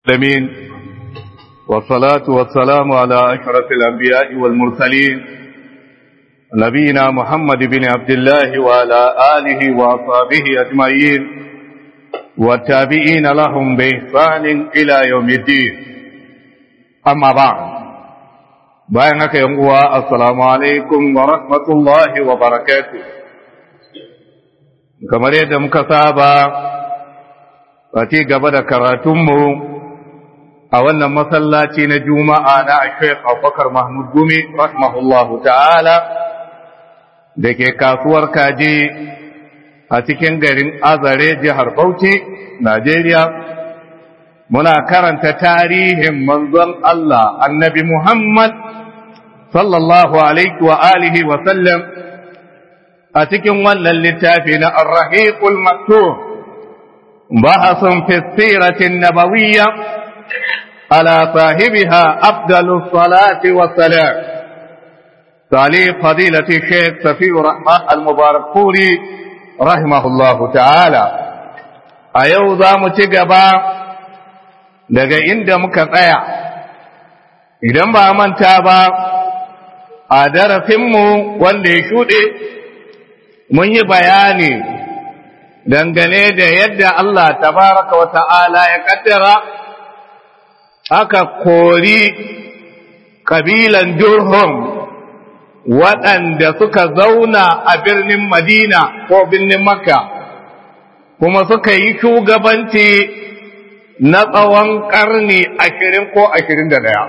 العالمين والصلاة والسلام على أشرف الأنبياء والمرسلين نبينا محمد بن عبد الله وعلى آله وأصحابه أجمعين والتابعين لهم بإحسان إلى يوم الدين أما بعد بينك يوم السلام عليكم ورحمة الله وبركاته كما يد مكتابة Fati gaba da karatunmu a wannan masallaci na Juma'a na Sheikh Abubakar Mahmud Gumi, rahimahullahu ta'ala, da ke kasuwar kaji a cikin garin Azare jihar Bauchi, Najeriya. Muna karanta tarihin manzon Allah, annabi Muhammad, sallallahu alaihi wa alihi wa sallam, a cikin wannan littafi na Ar-Rahiqul Maktub. بحث في السيرة النبوية على صاحبها أفضل الصلاة والسلام تعليق فضيلة الشيخ سفي رحمة المبارك فوري رحمه الله تعالى أيوضا متقبا daga inda muka tsaya idan ba manta ba a darasinmu wanda ya shuɗe mun yi bayani dangane da yadda Allah tabaraka wa ta'ala ya kaddara aka kori kabilan Durham waɗanda suka zauna a birnin Madina ko birnin Makka kuma suka yi shugabanci na tsawon ƙarni ashirin ko ashirin da ɗaya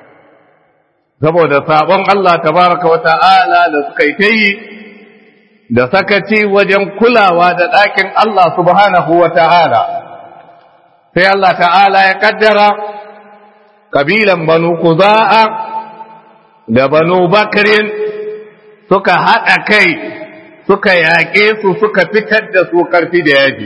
saboda sabon Allah tabaraka wa ta'ala da suka yi ta yi da sakaci wajen kulawa da ɗakin Allah subhanahu wa ta'ala, sai Allah ta'ala ya ƙaddara ƙabilan banu kuza'a da banu bakirin suka haɗa kai suka yaƙe su suka fitar da su ƙarfi da yaji.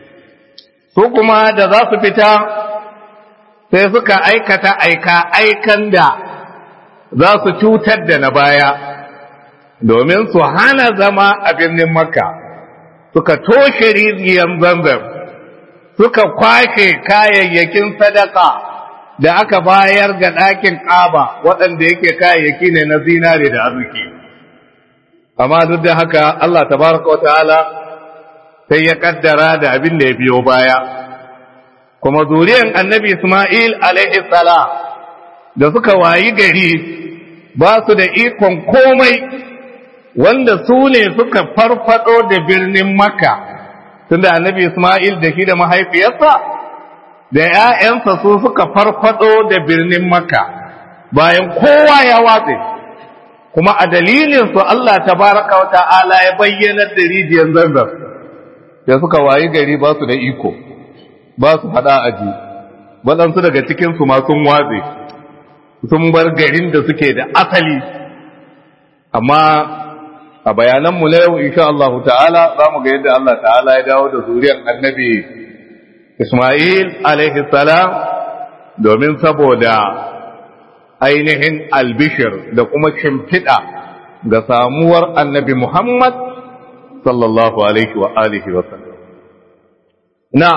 Su kuma da za su fita sai suka aikata aika aikan da za su cutar da na baya. domin su hana zama a birnin makka suka toshe rijiyar zanzan suka kwashe kayayyakin sadaka da aka bayar ga ɗakin ƙaba waɗanda yake kayayyaki ne na zinare da arziki amma duk da haka Allah tabaraka wata'ala sai ya kaddara da abin da ya biyo baya kuma zuriyan annabi Ismail alaihi salam da suka wayi gari ba su da ikon komai wanda su ne suka farfado da birnin Makka tunda annabi Ismail da shi da mahaifiyarsa da ‘ya'yansa su suka farfado da birnin Makka bayan kowa ya watse kuma a dalilin su Allah tabaraka wa ta'ala ya bayyanar da rijiyar zanzar da suka wayi gari ba su da iko ba su faɗa aji waɗansu daga cikinsu ma sun watse sun bar garin da suke da asali amma a bayananmu na yau insha Allah ta'ala za mu ga yadda Allah ta'ala ya dawo da zuriyar annabi Ismail alaihi salam domin saboda ainihin albishir da kuma shimfiɗa ga samuwar annabi Muhammad sallallahu alaihi wa alihi wa sallam. Na,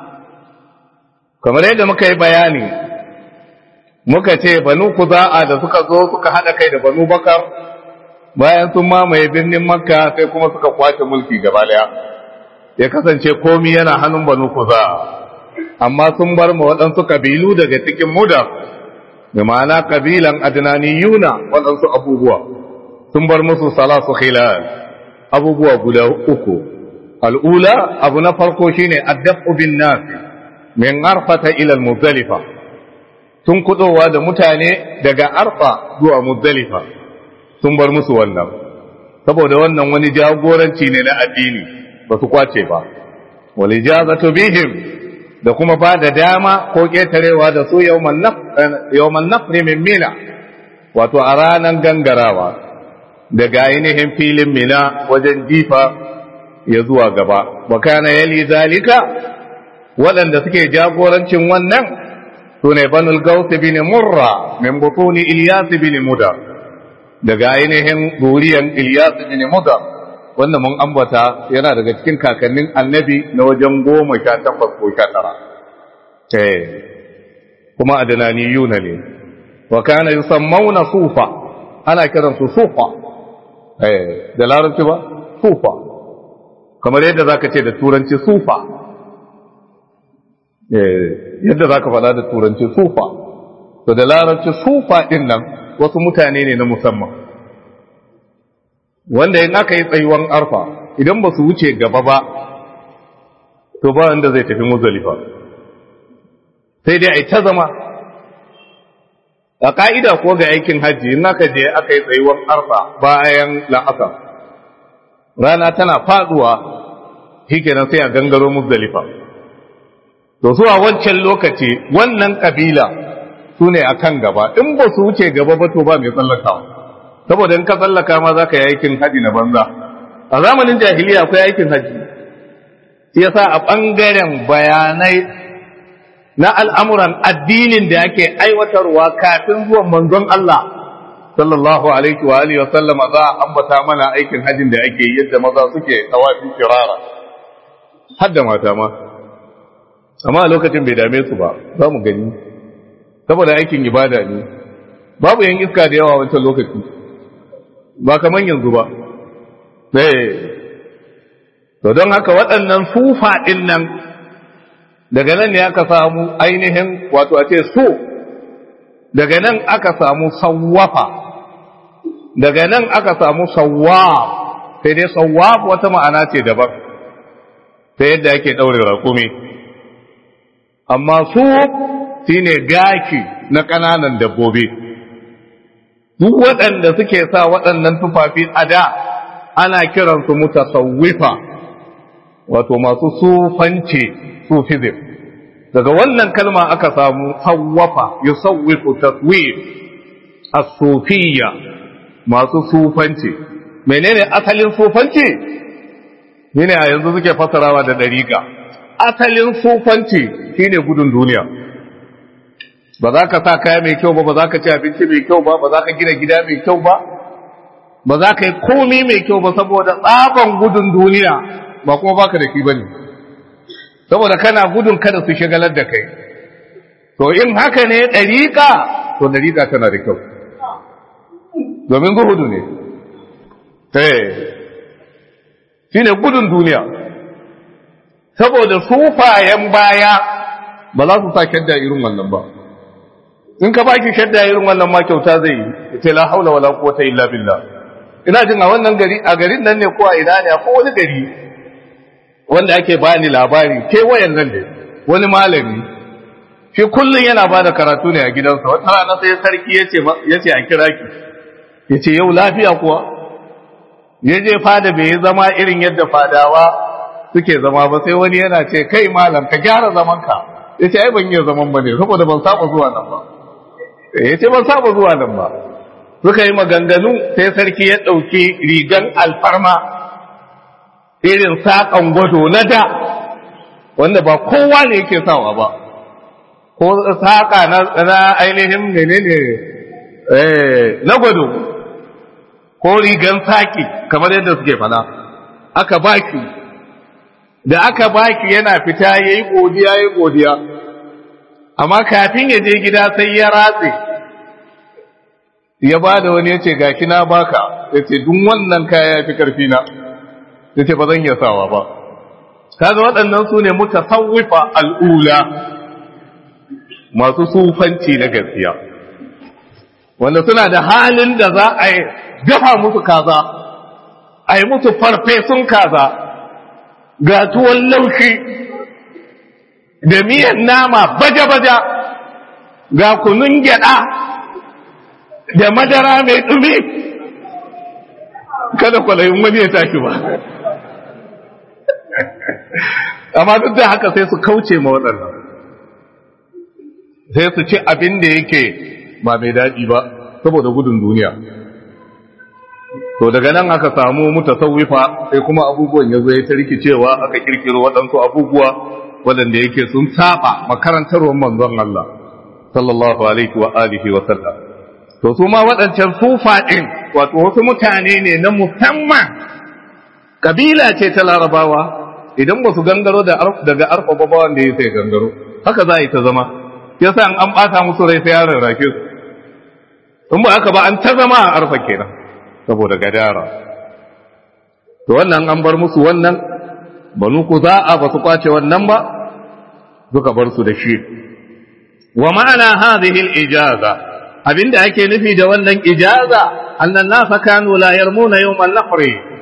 kamar yadda muka yi bayani, muka ce banu kuza'a da suka zo suka haɗa kai da banu bakar bayan sun mamaye birnin makka sai kuma suka kwace mulki gaba daya ya kasance komi yana hannun banu kuza amma sun bar ma waɗansu kabilu daga cikin muda da ma'ana kabilan adnaniyuna waɗansu abubuwa sun bar musu salasu khilal abubuwa guda uku al'ula abu na farko shine addafu bin nas min arfata ila muzdalifa sun kudowa da mutane daga arfa zuwa muzdalifa sun bar musu wannan saboda wannan wani jagoranci ne na addini ba su kwace ba wal ijazatu bihim da kuma ba da dama ko ketarewa da su yawman nafri min mina wato a ranar gangarawa daga ainihin filin mina wajen jifa ya zuwa gaba wa kana yali zalika waɗanda suke jagorancin wannan su ne banul gausi bin murra min butuni ilyas bin mudar daga ainihin zuriyan Ilyas bin Mudar wanda mun ambata yana daga cikin kakannin annabi na wajen goma sha takwas ko sha tara. kuma adananiyuna ne wa kana yusammawna sufa ana kiransu sufa eh da larabci ba sufa kamar yadda zaka ce da turanci sufa eh yadda zaka faɗa da turanci sufa to da larabci sufa din nan wasu mutane ne na musamman wanda in aka yi tsayuwan arfa idan ba su wuce gaba ba to ba wanda zai tafi muzalifa sai dai a ta zama a ka'ida ko ga aikin hajji in aka je aka yi tsayuwan arfa bayan la'asar rana tana faduwa shikenan sai a gangaro muzalifa to su a wancan lokaci wannan kabila su ne a kan gaba in ba su wuce gaba ba to ba mai tsallakawa saboda in ka tsallaka ma za ka yi aikin haji na banza a zamanin jahiliya akwai aikin haji shi yasa a ɓangaren bayanai na al'amuran addinin da ake aiwatarwa kafin zuwan manzon Allah sallallahu alaihi wa alihi wa sallama za a ambata mana aikin hajin da ake yadda maza suke tawafi firara har da mata ma amma a lokacin bai dame su ba za mu gani saboda aikin ibada ne babu yan iska da yawa wancan lokaci ba kamar yanzu ba to don haka waɗannan sufa ɗin nan daga nan ne aka samu ainihin wato a ce so daga nan aka samu sawwafa daga nan aka samu sawwaf sai dai sawwaf wata ma'ana ce daban ta yadda ake ɗaure raƙumi amma su shine gaki na ƙananan dabbobi duk waɗanda suke sa waɗannan tufafi a da ana kiransu mutasawwifa wato masu sufanci sufism daga wannan kalma aka samu sawwafa yusawwifu taswif as-sufiyya masu sufanci menene asalin sufanci shine a yanzu suke fasarawa da dariƙa asalin sufanci shine gudun duniya ba za ka sa kaya mai kyau ba ba za ka ci abinci mai kyau ba ba za ka gina gida mai kyau ba ba za ka yi komi mai kyau ba saboda tsaban gudun duniya ba kuma baka da shi ba ne saboda kana gudun kada su shagalar da kai to in haka ne ɗariƙa to ɗariƙa tana da kyau domin zuhudu ne shi ne gudun duniya saboda sufayen baya ba za su sa kyadda irin wannan ba in ka baki shadda irin wannan ma kyauta zai yi ce la haula wala quwwata illa billah ina jin a wannan gari a garin nan ne ko a ina ne ko wani gari wanda ake bani labari ke wayan nan ne wani malami shi kullun yana bada karatu ne a gidansa wata rana sai sarki yace yace a kira ki yace yau lafiya kuwa yaje fada bai yi zama irin yadda fadawa suke zama ba sai wani yana ce kai malam ka gyara zaman ka yace ai ban yi zaman bane saboda ban saba zuwa nan ba ya ce ban saba zuwa nan ba suka yi maganganu sai sarki ya ɗauki rigan alfarma irin saƙon gwado na da wanda ba kowa ne yake sawa ba ko saƙa na ainihin menene na gwado ko rigan saƙi kamar yadda suke fada aka baki da aka baki yana fita ya yi godiya ya yi godiya amma kafin ya je gida sai ya ratse ya ba da wani ya ce gashi na baka ya ce duk wannan kaya ya fi karfi na ya ce ba zan iya sawa ba kaga waɗannan su ne mutasawwifa al'ula masu sufanci na gaskiya wanda suna da halin da za a yi dafa musu kaza a yi musu farfesun kaza ga tuwon laushi da miyan nama baja-baja ga kunun gyada da madara mai ɗumi kada kwalayin wani ya tashi ba amma duk da haka sai su kauce ma waɗannan sai su ci abin da yake ba mai daɗi ba saboda gudun duniya to daga nan aka samu mutasawwifa sai kuma abubuwan ya zo ya ta rikicewa aka kirkiro waɗansu abubuwa waɗanda yake sun saba makarantarwar manzon Allah sallallahu alaihi wa alihi wa sallam to su ma waɗancan sufa ɗin wato wasu mutane ne na musamman kabila ce ta larabawa idan ba su gangaro daga arfa ba wanda ya sai gangaro haka za a yi ta zama yasa an bata musu rai sai ya rarrake su in ba haka ba an ta zama a arfa kenan saboda gadara to wannan an bar musu wannan banu ku za'a ba su kwace wannan ba suka bar su da shi wa ma'ana hadhihi al-ijaza abinda ake nufi da wannan ijaza annan nasa kanu la yarmuna yawm an-nahr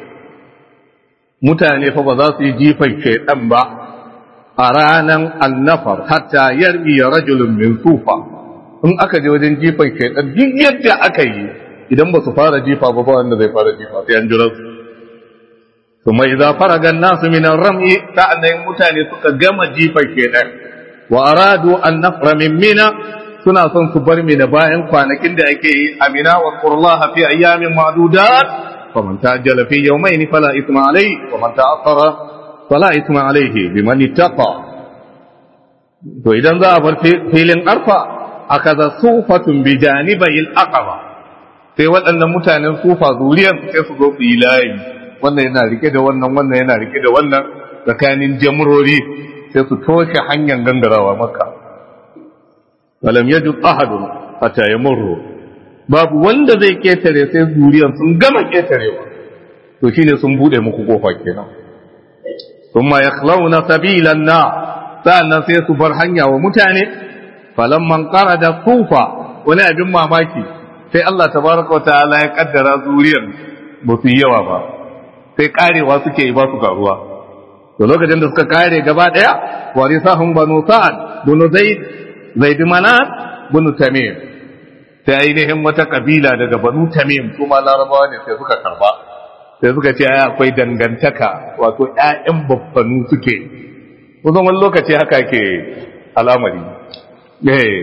mutane fa ba za su yi jifan shaydan ba a ranan annafar hatta yarmi rajulun min sufa in aka je wajen jifan shaydan duk yadda aka yi idan ba su fara jifa ba ba wanda zai fara jifa sai an jira su kuma idza faraga an-nasu min ar-ramyi ta'annan mutane suka gama jifan shaydan wa aradu an nafra min mina suna son su bar mina bayan kwanakin da ake yi amina wa qullaha fi ayyamin ma'dudat faman ta'ajjala fi yawmayn fala ithma alayhi wa man ta'akhkhara fala ithma alayhi biman ittaqa to idan za a bar filin arfa akaza sufatun bi janibayil aqaba sai waɗannan mutanen sufa zuriyar sai su zo su yi layi wannan yana rike da wannan wannan yana rike da wannan tsakanin jamurori sai su toshe hanyar gangarawa maka walam yajid ahadun hatta yamurru babu wanda zai ketare sai zuriyar sun gama ketarewa to shine sun bude muku kofa kenan thumma yakhlawna sabilan na sa'annan sai su bar hanya wa mutane falamman qarada kufa wani abin mamaki sai Allah tabaraka wa ta'ala ya kaddara zuriyar ba su yi yawa ba sai karewa suke yi ba su karuwa to lokacin da suka kare gaba daya warisahum banu sa'ad bunu zaid zaid manat bunu tamim sai ainihin wata kabila daga banu tamim kuma larabawa ne sai suka karba sai suka ce ai akwai dangantaka wato ƴaƴan baffanu suke kusan wani lokaci haka ke al'amari eh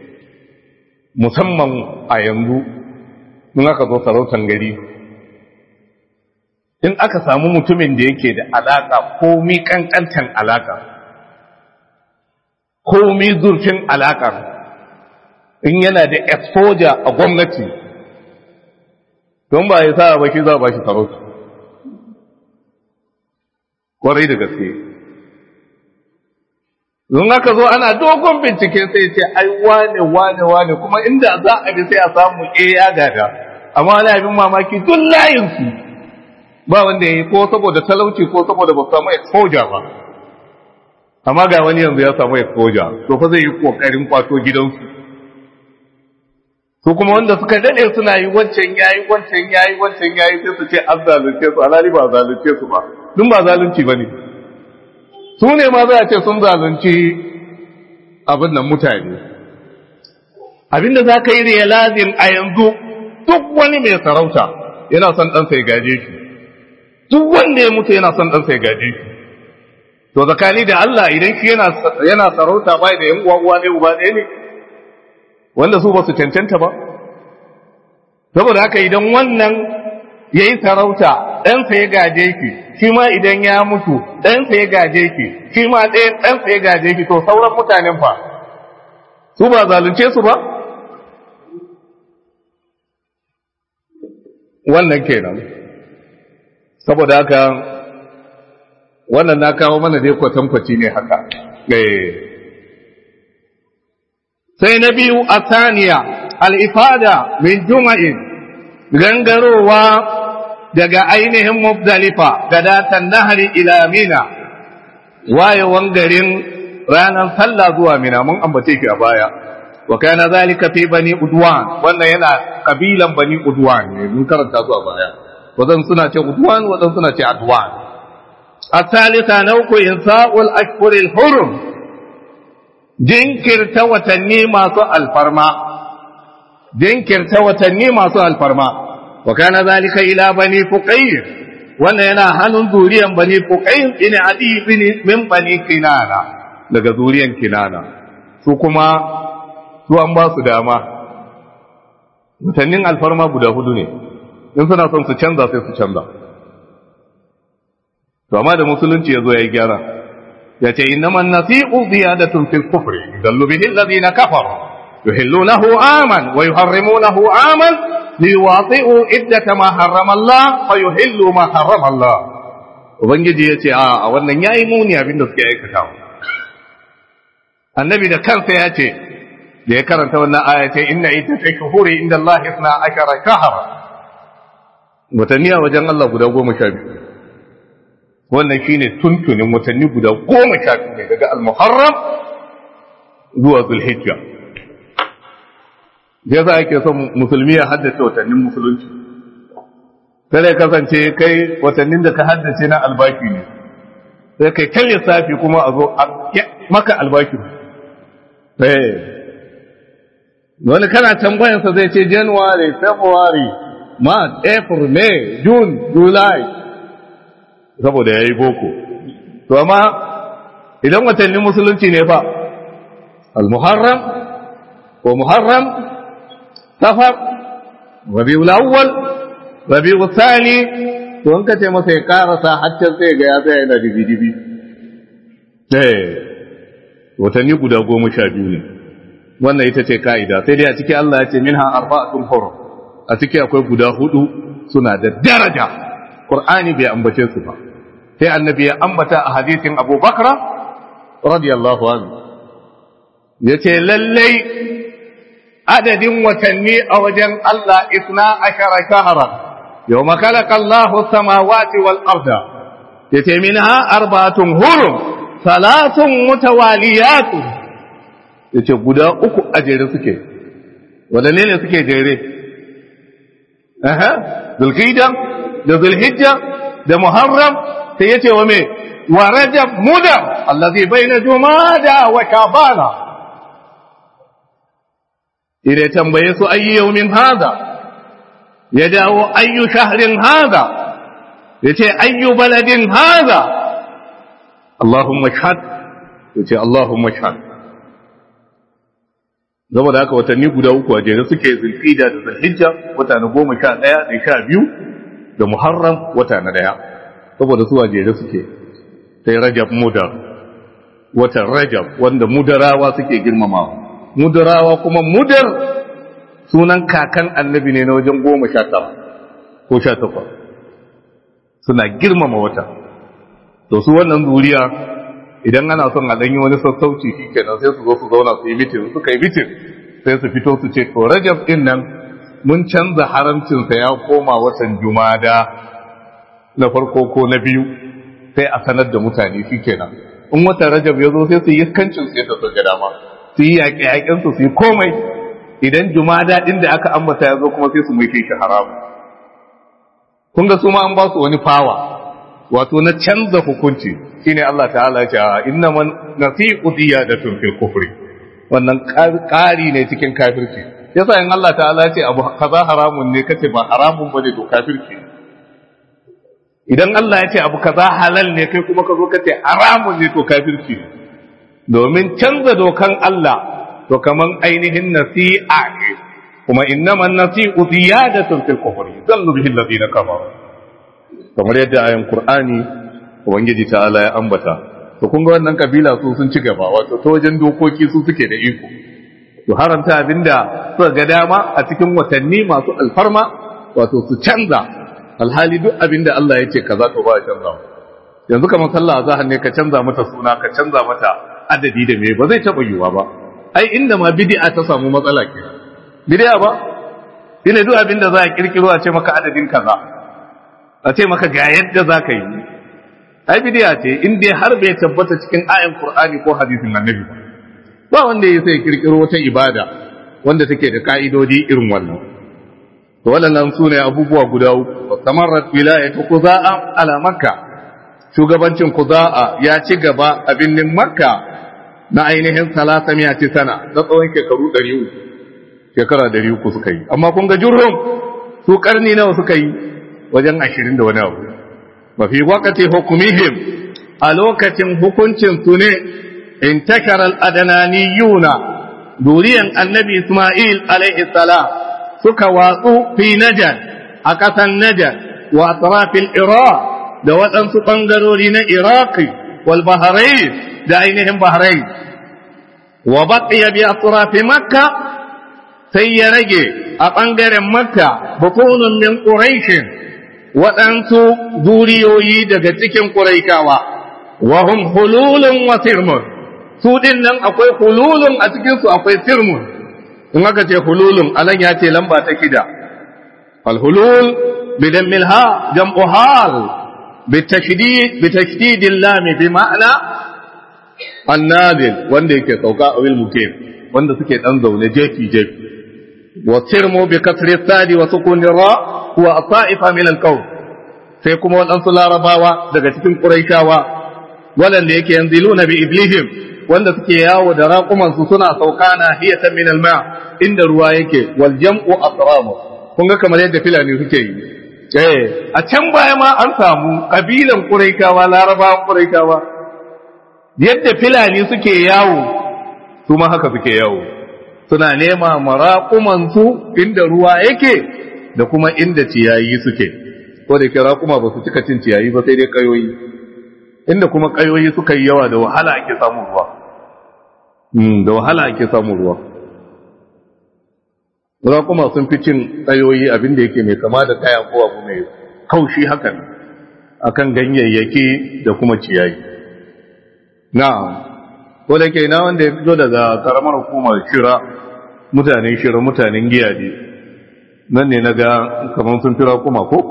musamman a yanzu in aka zo sarautan gari in aka samu mutumin da yake da alaka komi kankantan alaka komi zurfin alaka in yana da exposure a gwamnati don ba ya sa ba shi za ba shi sarauta kwarai da gaske don aka zo ana dogon bincike sai ce ai wane wane wane kuma inda za a bi sai a samu e ya gada amma wani abin mamaki duk layinsu ba wanda ya yi ko saboda talauci ko saboda ba samu exposure ba amma ga wani yanzu ya samu exposure to fa zai yi kokarin kwato gidansu su kuma wanda suka dade suna yi wancan yayi wancan yayi wancan yayi sai su ce an zalunce su alali ba zalunce su ba dun ba zalunci bane su ne ma za a ce sun zalunci abin nan mutane abinda za ka yi realizing a yanzu duk wani mai sarauta yana son ɗansa ya gaje shi duk wanda ya mutu yana son ɗansa ya gaje shi to zakani da Allah idan shi yana sarauta bai da yan uwa uwa ne uba ɗaya ne wanda su ba su cancanta ba saboda haka idan wannan ya yi sarauta ɗansa ya gaje ki shi ma idan ya mutu ɗansa ya gaje ki shi ma ɗansa ya gaje ki to sauran mutanen fa su ba zalunce su ba wannan kenan saboda haka wannan na kawo mana dai kwatankwaci ne haka sai na biyu a saniya al'ifada min juma'in gangarowa daga ainihin mubdalifa ga datan nahari ila mina wayewan garin ranar sallah zuwa mina mun ambace shi a baya wa kana zalika fi bani udwan wannan yana kabilan bani udwan ne mun karanta su a baya wadan suna ce udwan wadan suna ce adwan الثالثة نوك إنساء الأشهر الحرم jinkirta watanni masu alfarma jinkirta watanni masu alfarma wa kana zalika ila bani fuqayr wannan yana hannun zuriyan bani fuqayr bin adi bin min bani kinana daga zuriyan kinana su kuma su an ba su dama watannin alfarma guda hudu ne in suna son su canza sai su canza to amma da musulunci ya zo ya yi gyara ya ce innama nasi'u ziyadatun fil kufri dallu bihi alladhina kafaru yuhillunahu aman wa yuharrimunahu aman liwati'u iddata ma harrama Allah fa yuhillu ma harrama Allah ubangiji ya ce a wannan yayi muni abinda suke aikata annabi da kansa ya ce da ya karanta wannan aya ta inna ita ta shuhuri inda Allah isna ashara shahara watanni a wajen Allah guda goma sha biyu wannan shine tuntunin watanni guda goma sha biyu ne daga al-muharram zuwa zulhijja ya za ake son musulmi ya haddace watannin musulunci kada ya kasance kai watannin da ka haddace na albaki ne sai kai kan lissafi kuma a zo maka albaki wani kana tambayansa zai ce january february march april may june july saboda ya yi boko to amma idan watannin musulunci ne fa al-muharram ko muharram safar rabiul awwal rabiul thani to an kace masa ya karasa haccin sai ga ya tsaya yana dibi-dibi eh watanni guda goma sha biyu ne wannan ita ce ka'ida sai dai a ciki Allah ya ce minha arba'atun hurum a ciki akwai guda hudu suna da daraja Qur'ani bai ambace su ba sai annabi ya ambata a hadisin Abu Bakra radiyallahu anhu yace lallai adadin watanni a wajen Allah isna ashara shahara yawma khalaqa Allahu samawati wal arda yace minha arba'atun hurum salatun mutawaliyatun yace guda uku a jere suke wadanne ne suke jere aha zulqa'da da zulhijja da muharram sai yace wa me wa rajab mudar allazi baina jumada wa shabana ire tambaye su ayyu yawmin hada ya dawo ayyu shahrin hada yace ayyu baladin hada Allahumma shahad yace Allahumma shahad zama da haka watanni guda uku a jere suke zulhijja da zulhijja wata na goma sha ɗaya da sha biyu da muharram wata na ɗaya saboda su a jere suke sai rajab mudar watan rajab wanda mudarawa suke girmamawa mudarawa kuma mudar sunan kakan annabi ne na wajen goma sha tara ko sha takwas suna girmama wata to su wannan zuriya idan ana son a ɗanyi wani sassauci shi kenan sai su zo su zauna su yi mitin suka yi mitin sai su fito su ce to rajab ɗin nan mun canza haramcinsa ya koma watan jumada na farko ko na biyu sai a sanar da mutane shi kenan in watan rajab ya zo sai su yi kancin sai ta so ga dama su yi yaƙe yaƙensu su yi komai idan jumada ɗin da aka ambata ya zo kuma sai su mai shi haramu kun ga su ma an ba su wani fawa wato na canza hukunci shine Allah ta'ala ya ce inna man nasi'u diyadatun fil kufri wannan ƙari ne cikin kafirci yasa in Allah ta'ala ya ce abu kaza haramun ne kace ba haramun bane to kafirci idan Allah ya ce abu kaza halal ne kai kuma ka zo kace haramun ne to kafirci domin canza dokan Allah to kaman ainihin nasi'a ne kuma innaman nasi'u ziyadatun fil kufri zallu bihi alladhina kafaru kamar yadda ayan Qur'ani ubangiji ta'ala ya ambata to kun ga wannan kabila su sun ci gaba wato ta wajen dokoki su suke da iko to haramta abinda suka ga dama a cikin watanni masu alfarma wato su canza alhali duk abinda Allah ya ce kaza to ba ya canza yanzu kamar sallah azhar ne ka canza mata suna ka canza mata adadi da me ba zai taba yiwa ba ai inda ma bid'a ta samu matsala ke bid'a ba ina duk abinda za a kirkiro a ce maka adadin kaza a ce maka ga yadda za ka yi ai bidiya ce in dai har bai tabbata cikin ayan qur'ani ko hadisin annabi ba wanda ya sai kirkiro wata ibada wanda take da ka'idodi irin wannan to wannan su ne abubuwa guda uku samarrat wilayatu quza'a ala makka shugabancin quza'a ya ci gaba a binnin makka na ainihin salasa miyati sana na tsawon shekaru 300 shekara 300 suka yi amma kun ga jurhum su karni nawa suka yi wajen ashirin da wani abu ba fi wakati hukumihim a lokacin hukuncin su ne in takarar adananiyuna duriyan annabi ismail alaihi salam suka watsu fi najar a ƙasan najar wa atrafil iraq da waɗansu ɓangarori na iraqi wal bahrain da ainihin bahrain wa baqiya bi atrafi makka sai ya rage a ɓangaren makka bukunun min quraishin waɗansu zuriyoyi daga cikin ƙuraikawa, wahum hululun wa sirmun, su ɗin nan akwai hululun a cikinsu akwai sirmun, in aka ce hululun anan ya ce lamba ta shida alhulul bidan milha jam'u hal bitashdid bitashdidil lam bi ma'ana annazil wanda yake sauka a wil mukim wanda suke dan zaune jefi jefi wa sirmu bi kasri sadi wa sukun ra huwa ata'ifa min al sai kuma waɗansu larabawa daga cikin quraishawa waɗanda yake yanziluna bi iblihim wanda suke yawo da raƙumansu suna sauka na hiyatan min alma inda ruwa yake wal jam'u asramu kun ga kamar yadda filani suke yi eh a can baya ma an samu kabilan quraishawa larabawan quraishawa yadda filani suke yawo su ma haka suke yawo suna nema maraƙumansu inda ruwa yake da kuma inda ciyayi suke ko da ke raƙuma ba su cika cin ciyayi ba sai dai kayoyi inda kuma kayoyi suka yi yawa da wahala ake samun ruwa da wahala ake samun ruwa raƙuma sun fi cin kayoyi abin da yake mai kama da kaya ko abu mai kaushi hakan akan ganyayyaki da kuma ciyayi na'am ko da ke na wanda ya fito daga karamar hukumar shira mutanen shira mutanen giyaje nan ne na ga kamar sun fira kuma ko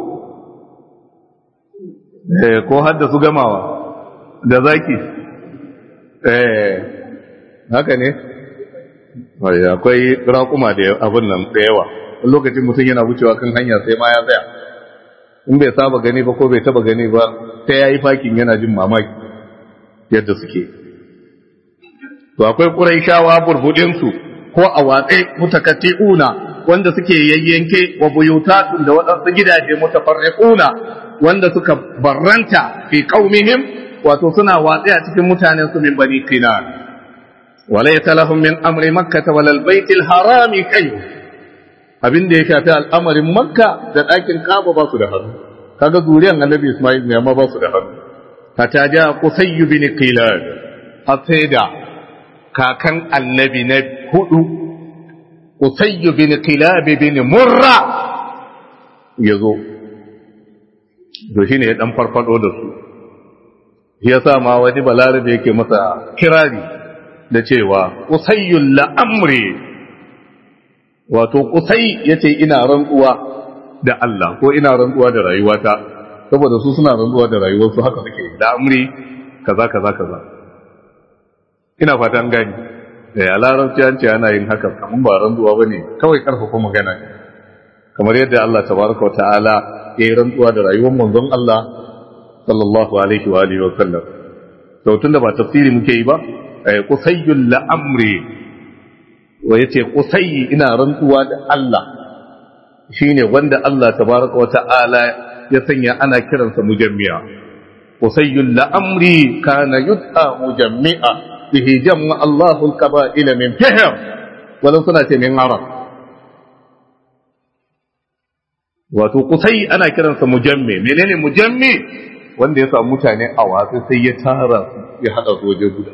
eh ko hadda su gamawa da zaki eh haka ne akwai raƙuma da abin nan da yawa lokacin mutum yana wucewa kan hanya sai ma ya tsaya in bai saba gani ba ko bai taba gani ba sai ya yi fakin yana jin mamaki yadda suke to akwai ƙuraishawa burbudinsu ko a watsai mutakatti'una wanda suke yayyanke wa buyutatun da waɗansu gidaje mutafarriquna wanda suka barranta fi qaumihim wato suna watsi a cikin mutanen su min bani qinan wala yatalahum min amri makkah wala albayt alharam kai abin da ya shafi al'amarin makka da ɗakin kaba ba su da hannu kaga zuriyan annabi isma'il ne amma ba su da hannu hatta ja qusay bin qilan hatta kakan annabi na hudu qusay bin qilab bin murra yazo to shine ya dan farfado da su shi yasa ma wani balarabe yake masa kirari da cewa qusayyul la amri wato qusay yace ina rantsuwa da Allah ko ina rantsuwa da rayuwata saboda su suna rantsuwa da rayuwarsu haka suke da amri kaza kaza kaza ina fata an gani eh a larabci an ce ana yin haka kaman ba rantsuwa bane kawai karfafa magana kamar yadda Allah tabaraka wa ta'ala ya yi rantsuwa da rayuwar manzon Allah sallallahu alaihi wa alihi wa sallam to tunda ba tafsiri muke yi ba qusayyul la amri wa yace qusayyi ina rantsuwa da Allah shine wanda Allah tabaraka wa ta'ala ya sanya ana kiransa mujammi'a qusayyul la amri kana yud'a mujammi'a bihi jamma Allahu al-qaba'ila min fihr walau suna ce min arab wato kusai ana kiransa mujamme menene mujamme wanda ya samu mutane a watsi sai ya tara su ya hada su waje guda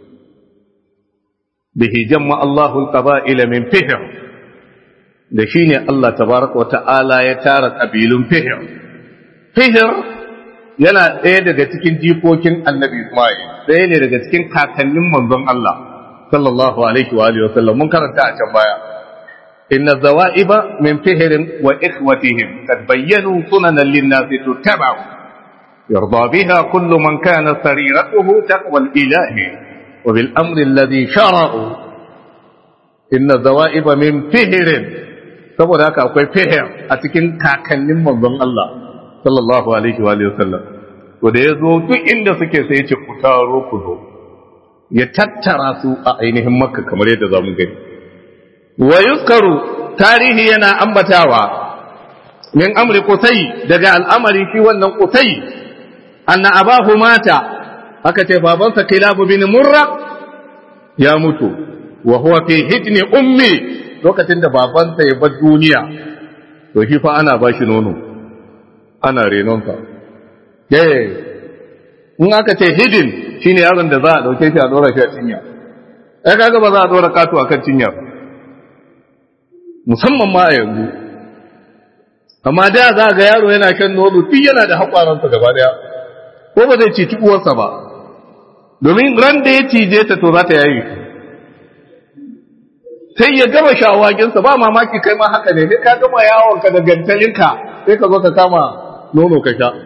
bihi jamma Allahu al-qaba'ila min fihr da shine Allah tabaraka wa ta'ala ya tara kabilun fihr fihr yana ɗaya daga cikin jikokin Annabi Isma'il ɗaya ne daga cikin kakannin manzon Allah sallallahu alaihi wa alihi wa sallam mun karanta a can baya إن الذوائب من فهر وإخوتهم قد بينوا سننا للناس تتبع يرضى بها كل من كان سريرته تقوى الإله وبالأمر الذي شرعوا إن الذوائب من فهر saboda haka akwai fihir a cikin kakannin manzon Allah sallallahu alaihi wa sallam to da ya zo duk inda suke sai ya ce ku taro ku zo ya tattara su a ainihin makka kamar yadda za mu gani wa yuzkaru tarihi yana ambatawa min amri qusay daga al'amari shi wannan qusay anna abahu mata aka ce babansa kilab bin murra ya mutu wa huwa fi hijni ummi lokacin da babansa ya bar duniya to shi fa ana bashi nono ana renonsa eh in aka ce hidin shine yaron da za a dauke shi a dora shi a cinya ai kaga ba za a dora katu akan cinya ba musamman ma a yanzu amma da za ga yaro yana shan nono duk yana da haƙwaransa gaba daya ko ba zai cici uwarsa ba domin ran da ya cije ta to za ta yayi sai ya gama shawaginsa ba mamaki kai ma haka ne sai ka gama yawonka da gantalinka sai ka zo ka kama nono ka sha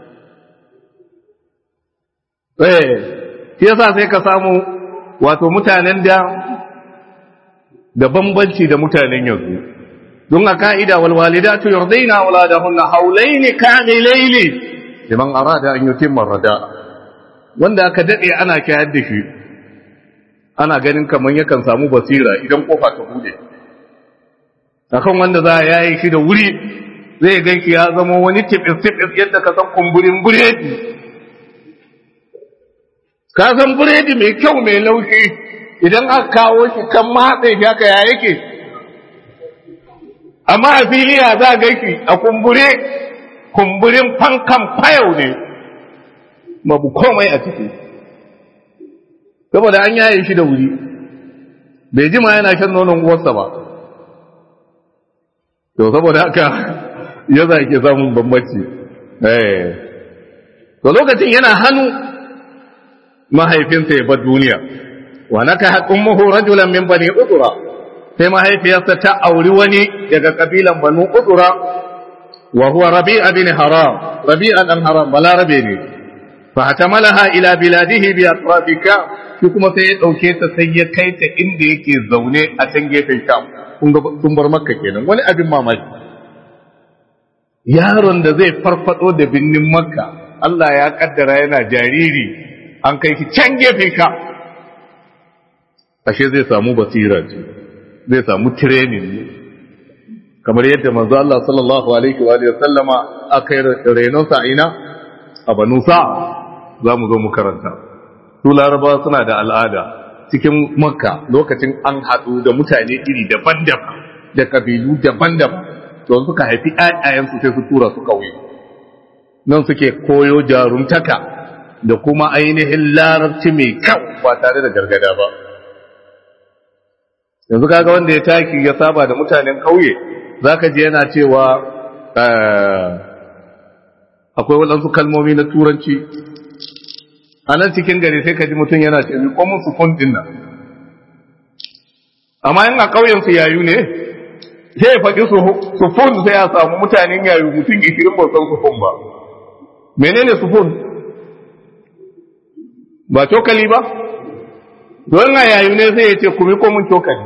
eh shi yasa sai ka samu wato mutanen da da bambanci da mutanen yanzu don a ka'ida wal walidatu yurdaina auladahunna hawlayn kamilayn liman arada an yutimma rada wanda aka dade ana kayar da shi ana ganin kaman yakan samu basira idan kofa ta bude akan wanda za a yayi shi da wuri zai ganki ya zama wani tibis tibis yadda ka san kumburin buredi ka san buredi mai kyau mai laushi idan aka kawo shi kan matse shi haka ya yake amma a filiya za a gaiki a kumbure kumburin fankan fayau ne babu komai a ciki saboda an yaye shi da wuri bai jima yana shan nonon uwarsa ba to saboda haka ya za ke samun bambanci to lokacin yana hannu mahaifinsa ya bar duniya wa naka haƙun muhu rajulan min bani udura sai mahaifiyarsa ta auri wani daga kabilan banu udura wa huwa rabi'a bin haram rabi'a dan haram balarabe ne fa hatamalaha ila biladihi bi atrafika shi kuma sai ya dauke ta sai ya kai ta inda yake zaune a can gefen sham kun ga sun bar makka kenan wani abin mamaki yaron da zai farfado da binnin makka Allah ya kaddara yana jariri an kai shi can gefen sham ashe zai samu basira ce zai samu training ne kamar yadda manzo Allah sallallahu alaihi wa sallama aka yi renon sa ina a banu sa za mu zo mu karanta su laraba suna da al'ada cikin makka lokacin an haɗu da mutane iri daban-daban da kabilu daban-daban don suka haifi ƴaƴayensu sai su tura su kauye nan suke koyo jarumtaka da kuma ainihin larabci mai kyau ba tare da gargada ba yanzu kaga wanda ya taki ya saba da mutanen kauye zaka je yana cewa akwai waɗansu kalmomi na turanci a nan cikin gari sai ka ji mutum yana ce ko mun sufun din nan amma in a ƙauyen su yayu ne sai ya faɗi sufun sai ya samu mutanen yayu mutum ishirin ba san sufun ba menene sufun ba cokali ba don a yayu ne sai ya ce kumi ko mun cokali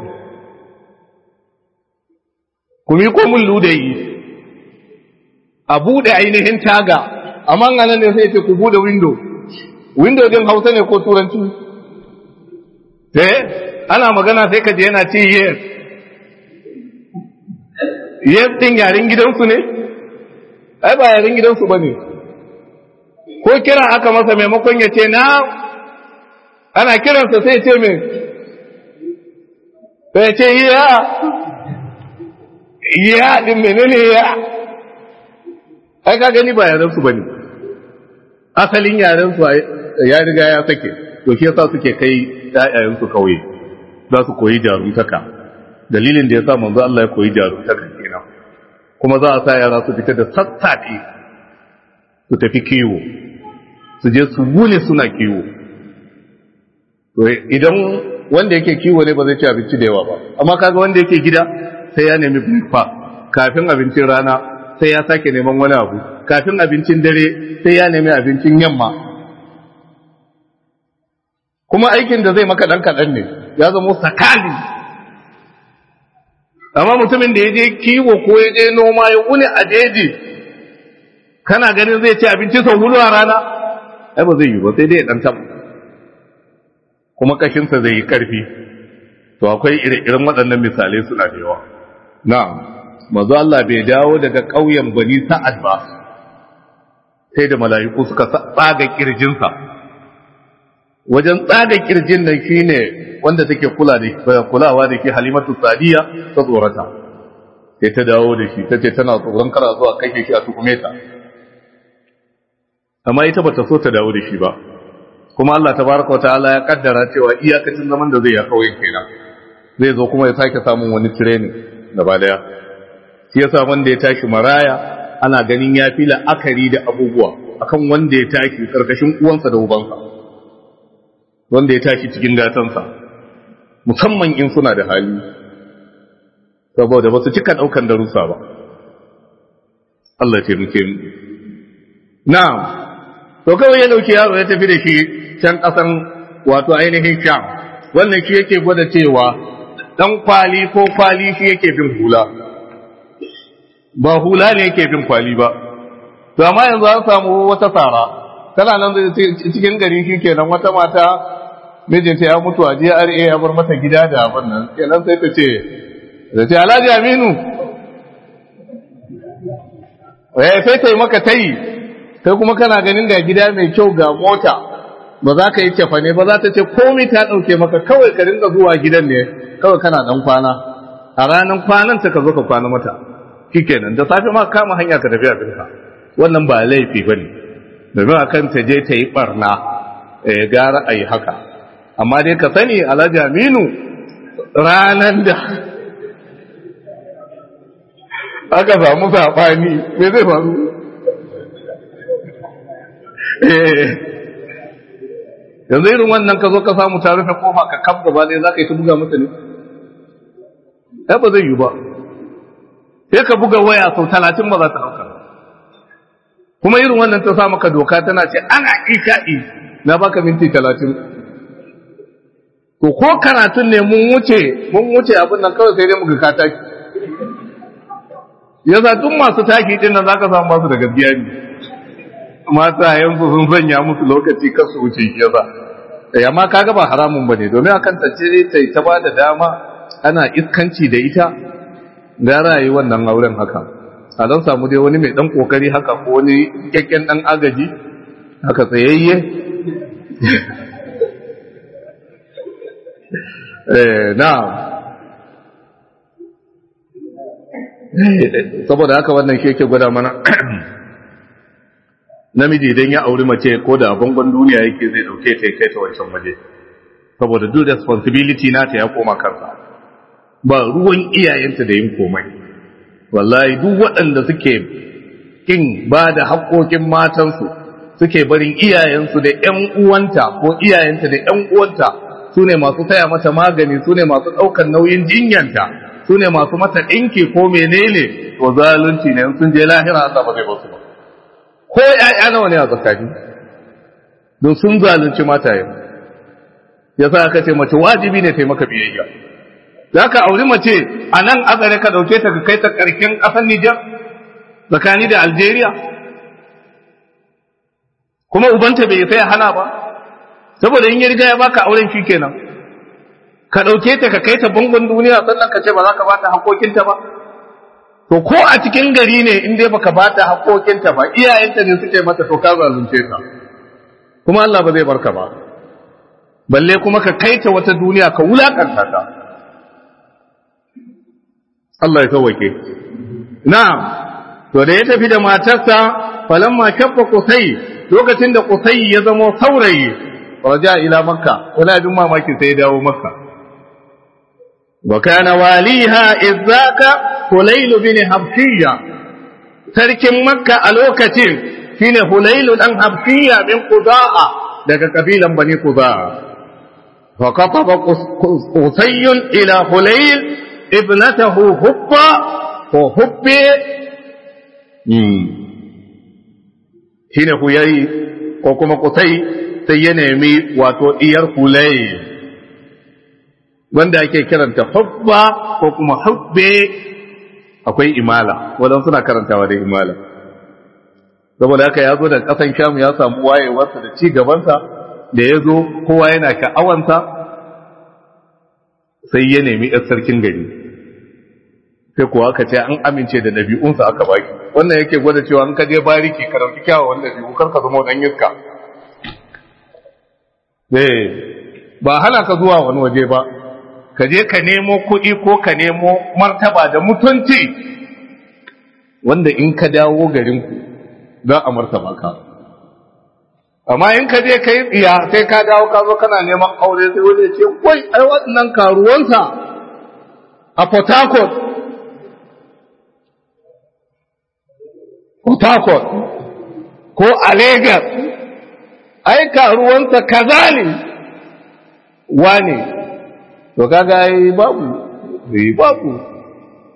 kumi ko mun ludayi a buɗe ainihin taga amma nan ne sai ya ce ku buɗe window window din hausa ne ko turanci eh ana magana sai ka je yana ce yes yes din yaren gidansu ne ai ba yaren gidansu ba ne ko kira aka masa maimakon ya ce na ana kiransa sai ce mai sai ce ya ya din menene ya ai ka gani ba yaren su ba ne asalin yaren su ya riga ya sake to shi yasa suke kai ƴaƴayen su kauye za su koyi jarumtaka dalilin da yasa manzo Allah ya koyi jarumtaka kenan kuma za a sa yara su fita da sassafe su tafi kiwo su je su wune suna kiwo to idan wanda yake kiwo ne ba zai ci abinci da yawa ba amma kaga wanda yake gida sai ya nemi breakfast kafin abincin rana sai ya sake neman wani abu kafin abincin dare sai ya nemi abincin yamma kuma aikin da zai maka ɗan kaɗan ne ya zama sakali amma mutumin da ya je kiwo ko ya je noma ya wuni a jeji kana ganin zai ci abinci sau hudu a rana ai ba zai yi ba sai dai ya ɗan taɓa kuma kashinsa zai yi ƙarfi to akwai ire-iren waɗannan misalai suna da yawa na'am manzo Allah bai dawo daga ƙauyen Bani Sa'ad ba sai da mala'iku suka tsaga kirjinsa wajen tsaga kirjin nan shine wanda take kula da kulawa da ke Halimatu Sadiya ta tsorata sai ta dawo da shi tace tana tsoron kara zuwa kashe shi a tukume ta amma ita bata so ta dawo da shi ba kuma Allah tabaraka ta'ala ya kaddara cewa iyakacin zaman da zai ya kauyen kenan zai zo kuma ya sake samun wani training gaba daya shi yasa wanda ya tashi maraya ana ganin ya fi la'akari da abubuwa akan wanda ya tashi karkashin uwansa da ubansa wanda ya tashi cikin gatansa musamman in suna da hali saboda ba su cika ɗaukan darussa ba Allah ce muke mu na'am to kawai ya dauki yaro ya tafi da shi can ƙasan wato ainihin sham wannan shi yake gwada cewa dan kwali ko kwali shi yake bin hula ba hula ne yake bin kwali ba to amma yanzu an samu wata tsara tana nan cikin gari shi kenan wata mata mijinta ya mutu a GRA ya bar mata gida da abin nan kenan sai ta ce da ce Alhaji Aminu eh sai ta yi maka tayi kai kuma kana ganin ga gida mai kyau ga mota ba za ka yi cefa ne ba za ta ce komai ta ɗauke maka kawai ka ringa zuwa gidan ne kawai kana ɗan kwana a ranar kwanan ta ka zo ka kwana mata shikenan da safe ma kama hanya ka tafi abinka wannan ba laifi ba ne domin a kan ta je ta yi ɓarna eh gara a yi haka amma dai ka sani alhaji aminu ranar da aka samu saɓani me zai faru yanzu irin wannan ka zo ka samu ta rufe kofa ka kaf gaba ɗaya za ka yi ta buga mata ne ai ba zai yi ba sai ka buga waya sau talatin ba za ta ɗauka kuma irin wannan ta sa maka doka tana ce ana isha'i na baka minti talatin to ko karatun ne mun wuce mun wuce abin nan kawai sai dai muka ka taki yasa duk masu taki din nan zaka samu masu da gaskiya ne mata yanzu sun sanya musu lokaci kar su wuce yasa eh amma kaga ba haramun bane domin akan tace ta ta ba da dama ana iskanci da ita gara yi wannan auren haka a don samu dai wani mai dan kokari haka ko wani kyakken dan agaji haka tsayayye eh na'am saboda haka wannan shi yake gwada mana namiji idan ya auri mace ko da bangon duniya yake zai dauke ta kai ta wancan waje saboda duk responsibility nata ya koma kansa ba ruwan iyayenta da yin komai wallahi duk waɗanda suke kin ba da haƙoƙin matansu suke barin iyayensu da ƴan uwanta ko iyayenta da ƴan uwanta su ne masu taya mata magani su ne masu ɗaukar nauyin jinyanta su ne masu mata ɗinki ko menene to zalunci ne sun je lahira Allah ba zai basu ba ko ƴaƴa nawa ne a tsakani don sun zalunci mataye yasa aka ce mace wajibi ne ta maka biyayya za ka auri mace a nan azare ka ɗauke ta ka kai ta ƙarshen ƙasar Nijar tsakani da Algeria kuma ubanta bai sai hana ba saboda in ya riga ya baka auren shi kenan ka ɗauke ta ka kai ta bangon duniya sannan ka ce ba za ka ba ta haƙoƙinta ba to ko a cikin gari ne in dai baka ba ta haƙoƙinta ba iyayenta ne suke mata to ka zalunce ta kuma Allah ba zai barka ba balle kuma ka kai ta wata duniya ka wulakanta ta Allah ya sauwake na'am to da ya tafi da matarsa falamma kaffa kusai lokacin da kusai ya zama saurayi raja ila makka wala bin mamaki sai ya dawo makka wa kana waliha izzaka hulayl bin habshiya sarkin makka a lokacin shine hulayl dan habshiya min qudaa daga kabilan bani qudaa fa qataba qusay ila hulayl ibnatahu hubba ko hubbe shine huyayi ko kuma kusai sai ya nemi wato iyar hulai wanda ake kiranta hubba ko kuma hubbe akwai imala wadan suna karantawa da imala saboda haka ya zo da kasan shamu ya samu wayewarsa da ci gabansa da ya zo kowa yana sha'awansa sai ya nemi yar sarkin gari sai kuwa aka ce an amince da ɗabi'unsa aka baki wannan yake gwada cewa an ka je bariki ka dauki kyawawan ɗabi'u kar ka zama dan iska eh ba hana ka zuwa wani waje ba ka je ka nemo kuɗi ko ka nemo martaba da mutunci wanda in ka dawo garinku za a martaba ka amma in ka je ka yi tsiya sai ka dawo ka zo kana neman aure sai wani ce wai ai waɗannan karuwansa a Port Harcourt Port Harcourt ko a Lagos ai karuwansa kaza ne wane to kaga ai babu eh babu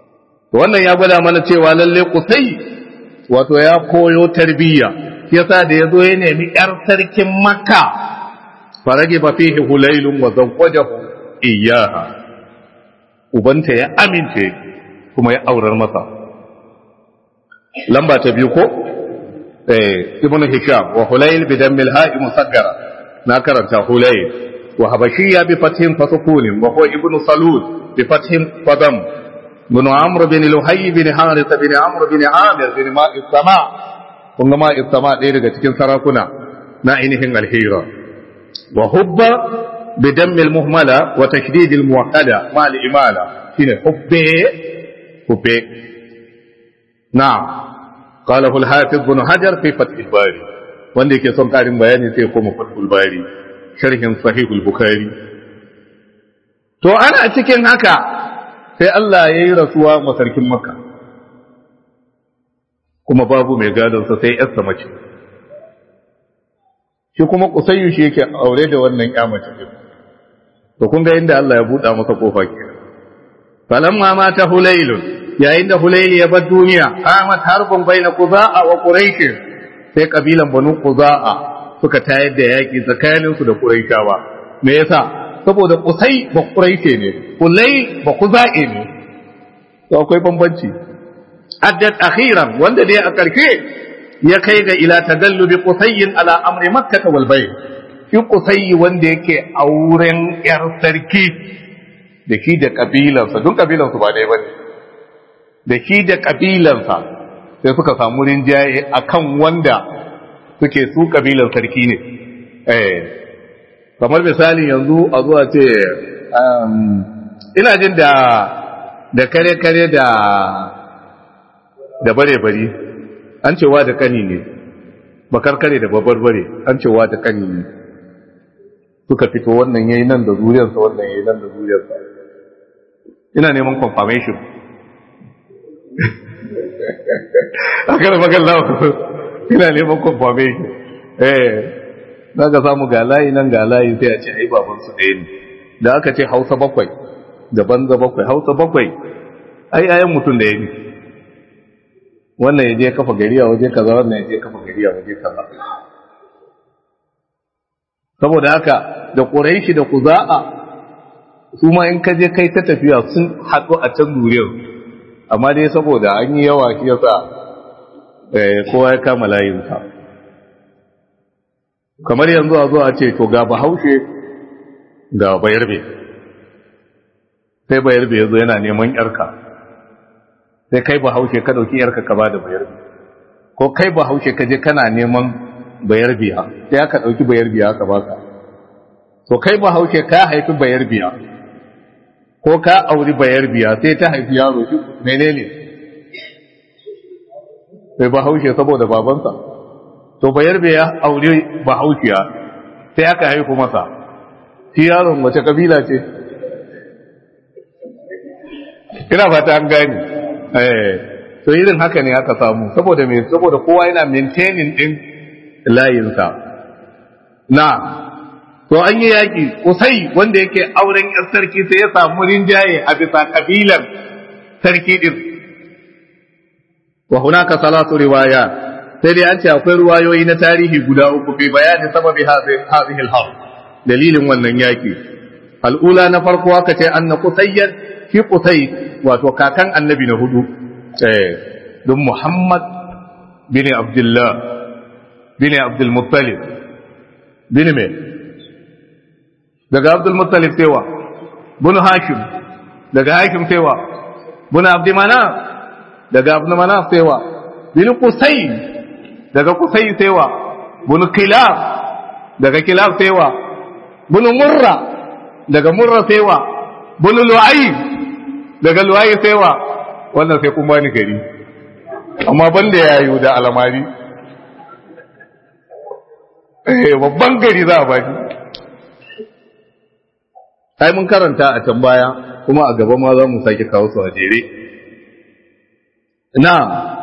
wannan ya gwada mana cewa lalle kusai wato ya koyo tarbiyya yasa da yazo ya nemi yar sarkin makka farage ba fihi hulailun wa zawwajahu iyyaha ubanta ya amince kuma ya aurar masa lamba ta biyu ko eh ibn hisham wa hulayl bi dammil ha'i musaggara na karanta hulayl wa habashiyya bi fathin fasukun wa huwa ibn salul bi fathin fadam ibn amr bin luhay bin harith bin amr bin amir bin ma'i sama kun ga ma'i sama ɗaya daga cikin sarakuna na ainihin alhira wa hubba bi dammil muhmala wa tashdid al muwakkada ma al imala shine hubbe hubbe na'am قاله الحافظ بن حجر في فتح الباري wanda yake son karin bayani sai koma fathul bari sharhin sahihul bukhari to ana cikin haka sai Allah ya yi rasuwa masarkin makka kuma babu mai gadonsa sai yarsa mace shi kuma kusayyu shi yake aure da wannan ya mace to kun ga inda Allah ya buɗa masa kofa ke falamma mata hulailun yayin da Hulaili ya bar duniya qamat harbun baina Quza'a wa Quraish sai kabilan Banu Quza'a suka tayar da yaki tsakanin su da Quraishawa me yasa saboda Qusay ba Quraish ne Hulay ba Quza'i ne to akwai bambanci addat akhiran wanda dai a karshe ya kai ga ila tagallubi Qusayyin ala amri Makkah wal Bayt shi Qusay wanda yake auren yar sarki da shi da kabilansa duk kabilansu ba ɗaya bane da shi da ƙabilansa sai suka samu rinjaye a kan wanda suke su ƙabilan sarki ne kamar misali yanzu a zuwa ce ina jin da da kare-kare da da bare-bari an cewa da kani ne bakar kare da babbar bare an cewa da kani ne suka fito wannan yayi nan da zuriyarsa wannan yayi nan da zuriyarsa ina neman confirmation a kada magana ina neman confirmation eh za ka samu ga layi nan ga layi sai a ce ai baban su ɗaya ne da aka ce hausa bakwai da banza bakwai hausa bakwai ai ayan mutum da ya ne wannan ya je kafa gari a waje kaza wannan ya je kafa gari a waje kaza saboda haka da ƙuraishi da kuza'a su ma in ka je kai ta tafiya sun haɗu a can zuriyar amma dai saboda an yi yawa shi yasa kowa ya kama layinsa kamar yanzu a zo a ce to ga bahaushe ga bayarbe sai bayarbe ya zo yana neman yarka sai kai bahaushe ka ɗauki yarka ka ba da bayarbe ko kai bahaushe ka je kana neman bayarbiya sai aka ɗauki bayarbiya ka baka to kai bahaushe ka haifi bayarbiya ko ka auri bayarbiya sai ta haifi yaro shi menene sai bahaushe saboda babansa to bayarbiya auri bahaushiya sai aka haifu masa shi yaron wace kabila ce ina fata an gani eh to irin haka ne aka samu saboda me saboda kowa yana maintaining din layinsa na to an yi yaƙi kusai wanda yake auren ‘yan sarki sai ya samu rinjaye a bisa kabilan sarki ɗin wa hunaka salatu riwaya sai dai an ce akwai ruwayoyi na tarihi guda uku fi bayani sababi hadhihi al dalilin wannan yaƙi al'ula na farko aka ce anna qusayyan fi qusay wato kakan annabi na hudu eh don muhammad bin abdullah bin abdul muttalib bin me daga abdul muttalib sewa bunu hashim daga hashim sewa bunu abdi manaf daga abdi manaf sewa bin qusay daga qusay sewa bunu kilab daga kilab sewa bunu murra daga murra sewa bunu lu'ay daga lu'ay sewa wannan sai kun bani gari amma banda yayu da alamari eh babban gari za a baki ai mun karanta a can baya kuma a gaba ma za mu sake kawo su a jere na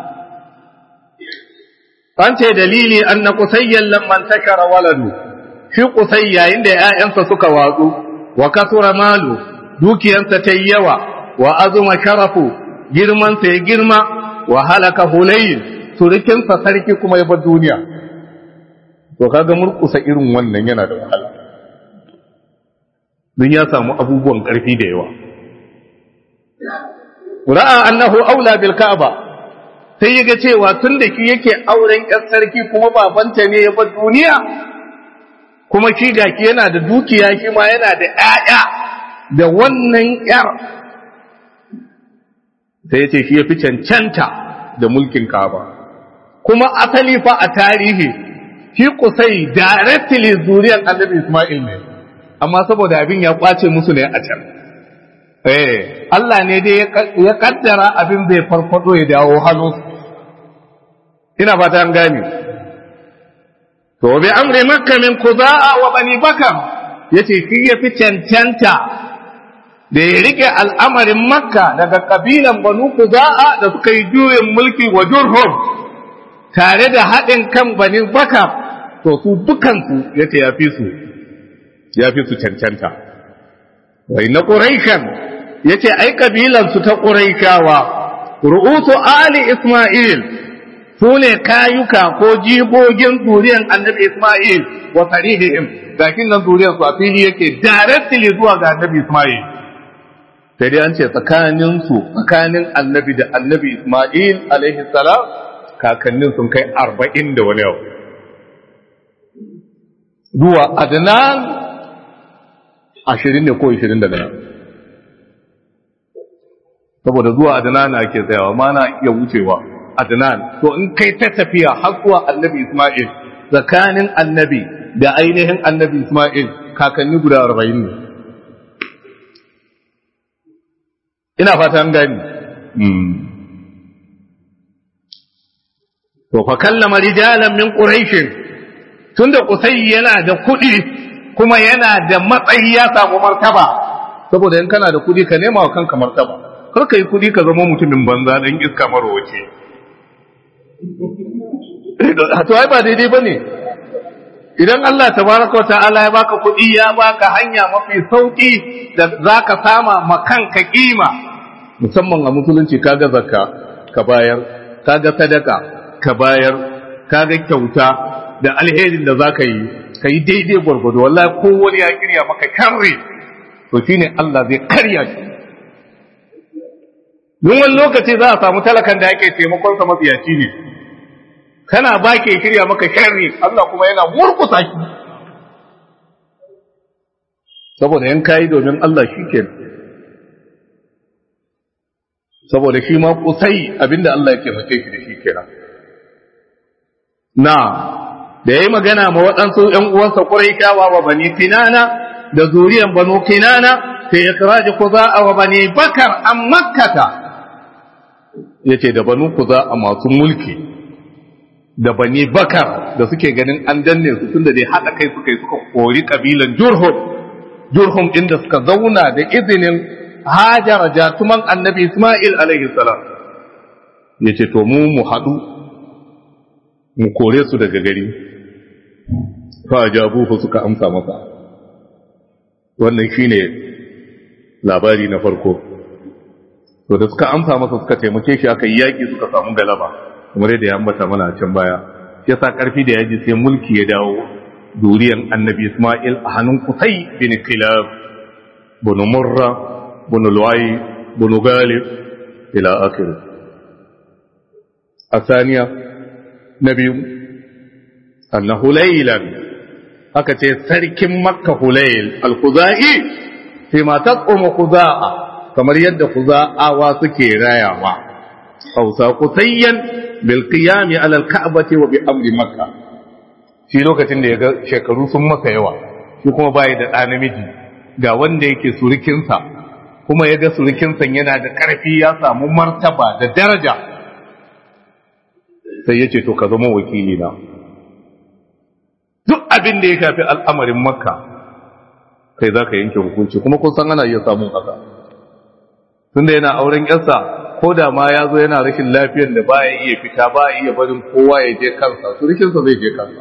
an ce dalili anna qusayyan lamman takara waladu shi qusay yayin da ƴaƴansa suka watsu wa kasura malu dukiyansa ta yawa wa azuma sharafu girmansa ya girma wa halaka hulayl surukinsa sarki kuma ya bar duniya to kaga murkusa irin wannan yana da wahala don ya samu abubuwan ƙarfi da yawa ra'a annahu aula bil ka'aba sai yaga cewa tun da shi yake auren ƴar sarki kuma babanta ne ya bar duniya kuma shi gaki yana da dukiya shi ma yana da ƴaƴa da wannan ƴar sai ya ce shi ya fi cancanta da mulkin ka'aba kuma asali fa a tarihi shi kusai directly zuriyar annabi Ismail ne amma saboda abin ya kwace musu ne a can eh Allah ne dai ya kaddara abin zai farfado ya dawo hannu ina fata an gane to bi amri makka min kuza'a wa bani bakar yace shi ya fi cancanta da ya rike al'amarin makka daga kabilan banu kuza'a da suka yi juyin mulki wa jurhum tare da haɗin kan bani bakar to su dukansu yace ya fi su ya fi su cancanta wai na ƙuraishan ya ce ai ƙabilansu ta ƙuraishawa ru'usu ali isma'il su ne kayuka ko jigogin zuriyar annabi isma'il wa sarihihim gakin nan zuriyar su a fili yake directly zuwa ga annabi isma'il sai dai an ce tsakanin su tsakanin annabi da annabi isma'il alaihi salam kakannin sun kai arba'in da wani yau zuwa adnan ashirin ne ko ashirin da daya saboda zuwa adnan ake tsayawa ma na iya wucewa adnan to in kai ta tafiya har zuwa annabi isma'il tsakanin annabi da ainihin annabi isma'il kakanni guda arba'in ne ina fata an gani to fa kallama rijalan min quraish tunda kusai yana da kuɗi kuma yana da matsayi ya samu martaba saboda in kana da kudi ka nema wa kanka martaba kar ka yi kudi ka zama mutumin banza dan iska marowace to ai ba daidai bane idan Allah tabaraka wa ta'ala ya baka kudi ya baka hanya mafi sauki da zaka sama ma kanka kima musamman a musulunci kaga zakka ka bayar kaga sadaka ka bayar kaga kyauta da alherin da zaka yi ka yi daidai gwargwado wallahi ko wani ya kirya maka karre to shine Allah zai karya shi don wani lokaci za a samu talakan da yake taimakon sa mafiyaci ne kana ba ke kirya maka sharri Allah kuma yana murkusa shi saboda yan kayi domin Allah shi ke saboda shi ma kusai abinda Allah ya taimake shi da shi kenan na da ya yi magana ma waɗansu ‘yan uwansa ƙuraishawa wa bani kinana da zuriyan banu kinana sai ya kiraji kuza wa bani bakar an makkata ya ce da banu kuza a masu mulki da bani bakar da suke ganin an danne su tun da dai haɗa kai suka yi suka kori ƙabilan jurhum jurhum ɗin da suka zauna da izinin hajara jatuman annabi isma'il alaihi salam ya ce to mu mu haɗu mu kore su daga gari fa jabuhu suka amsa masa wannan shine labari na farko to da suka amsa masa suka taimake shi aka yi yaki suka samu galaba kamar yadda ya ambata mana a can baya yasa karfi da yaji sai mulki ya dawo duriyan annabi Isma'il a hannun Qusay bin Kilab bin Murra bin Lu'ay bin Galib ila akhir الثانية نبي أن هليلا aka ce sarkin makka hulayl al-khuzai fi ma taqum khuza'a kamar yadda khuza'awa suke rayawa hausa qutayyan bil qiyam ala al-ka'bati wa bi amri makka shi lokacin da yaga shekaru sun masa yawa shi kuma bai da ɗa namiji ga wanda yake surukinsa kuma yaga surukinsa yana da ƙarfi ya samu martaba da daraja sai ya ce to ka zama wakili na duk abin da ya shafi al'amarin makka kai za ka yanke hukunci kuma kun san ana iya samun haka tunda yana auren yarsa ko da ma ya zo yana rashin lafiyar da ba ya iya fita ba iya barin kowa ya je kansa surukinsa zai je kansa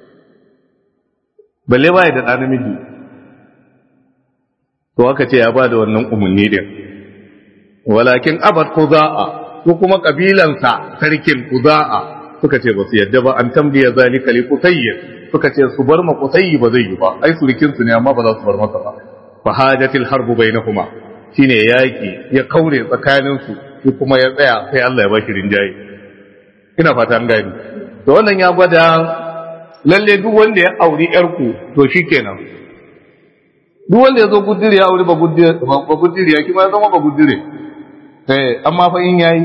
balle ba ya da ɗa namiji to aka ce ya ba da wannan umarni din walakin abad kuza'a ko kuma kabilansa sarkin kuza'a suka ce ba su yadda ba an tambiya zalika li qusayy suka ce su bar ma qusayy ba zai yi ba ai surukin su ne amma ba za su bar masa ba fa hajatil harbu bainahuma shine yaki ya kaure tsakanin su shi kuma ya tsaya sai Allah ya ba shi rinjaye ina fata an gani to wannan ya gwada lalle duk wanda ya auri yarku to shikenan duk wanda ya zo gudure ya auri ba gudure ya kima ya zama ba gudure eh amma fa in yayi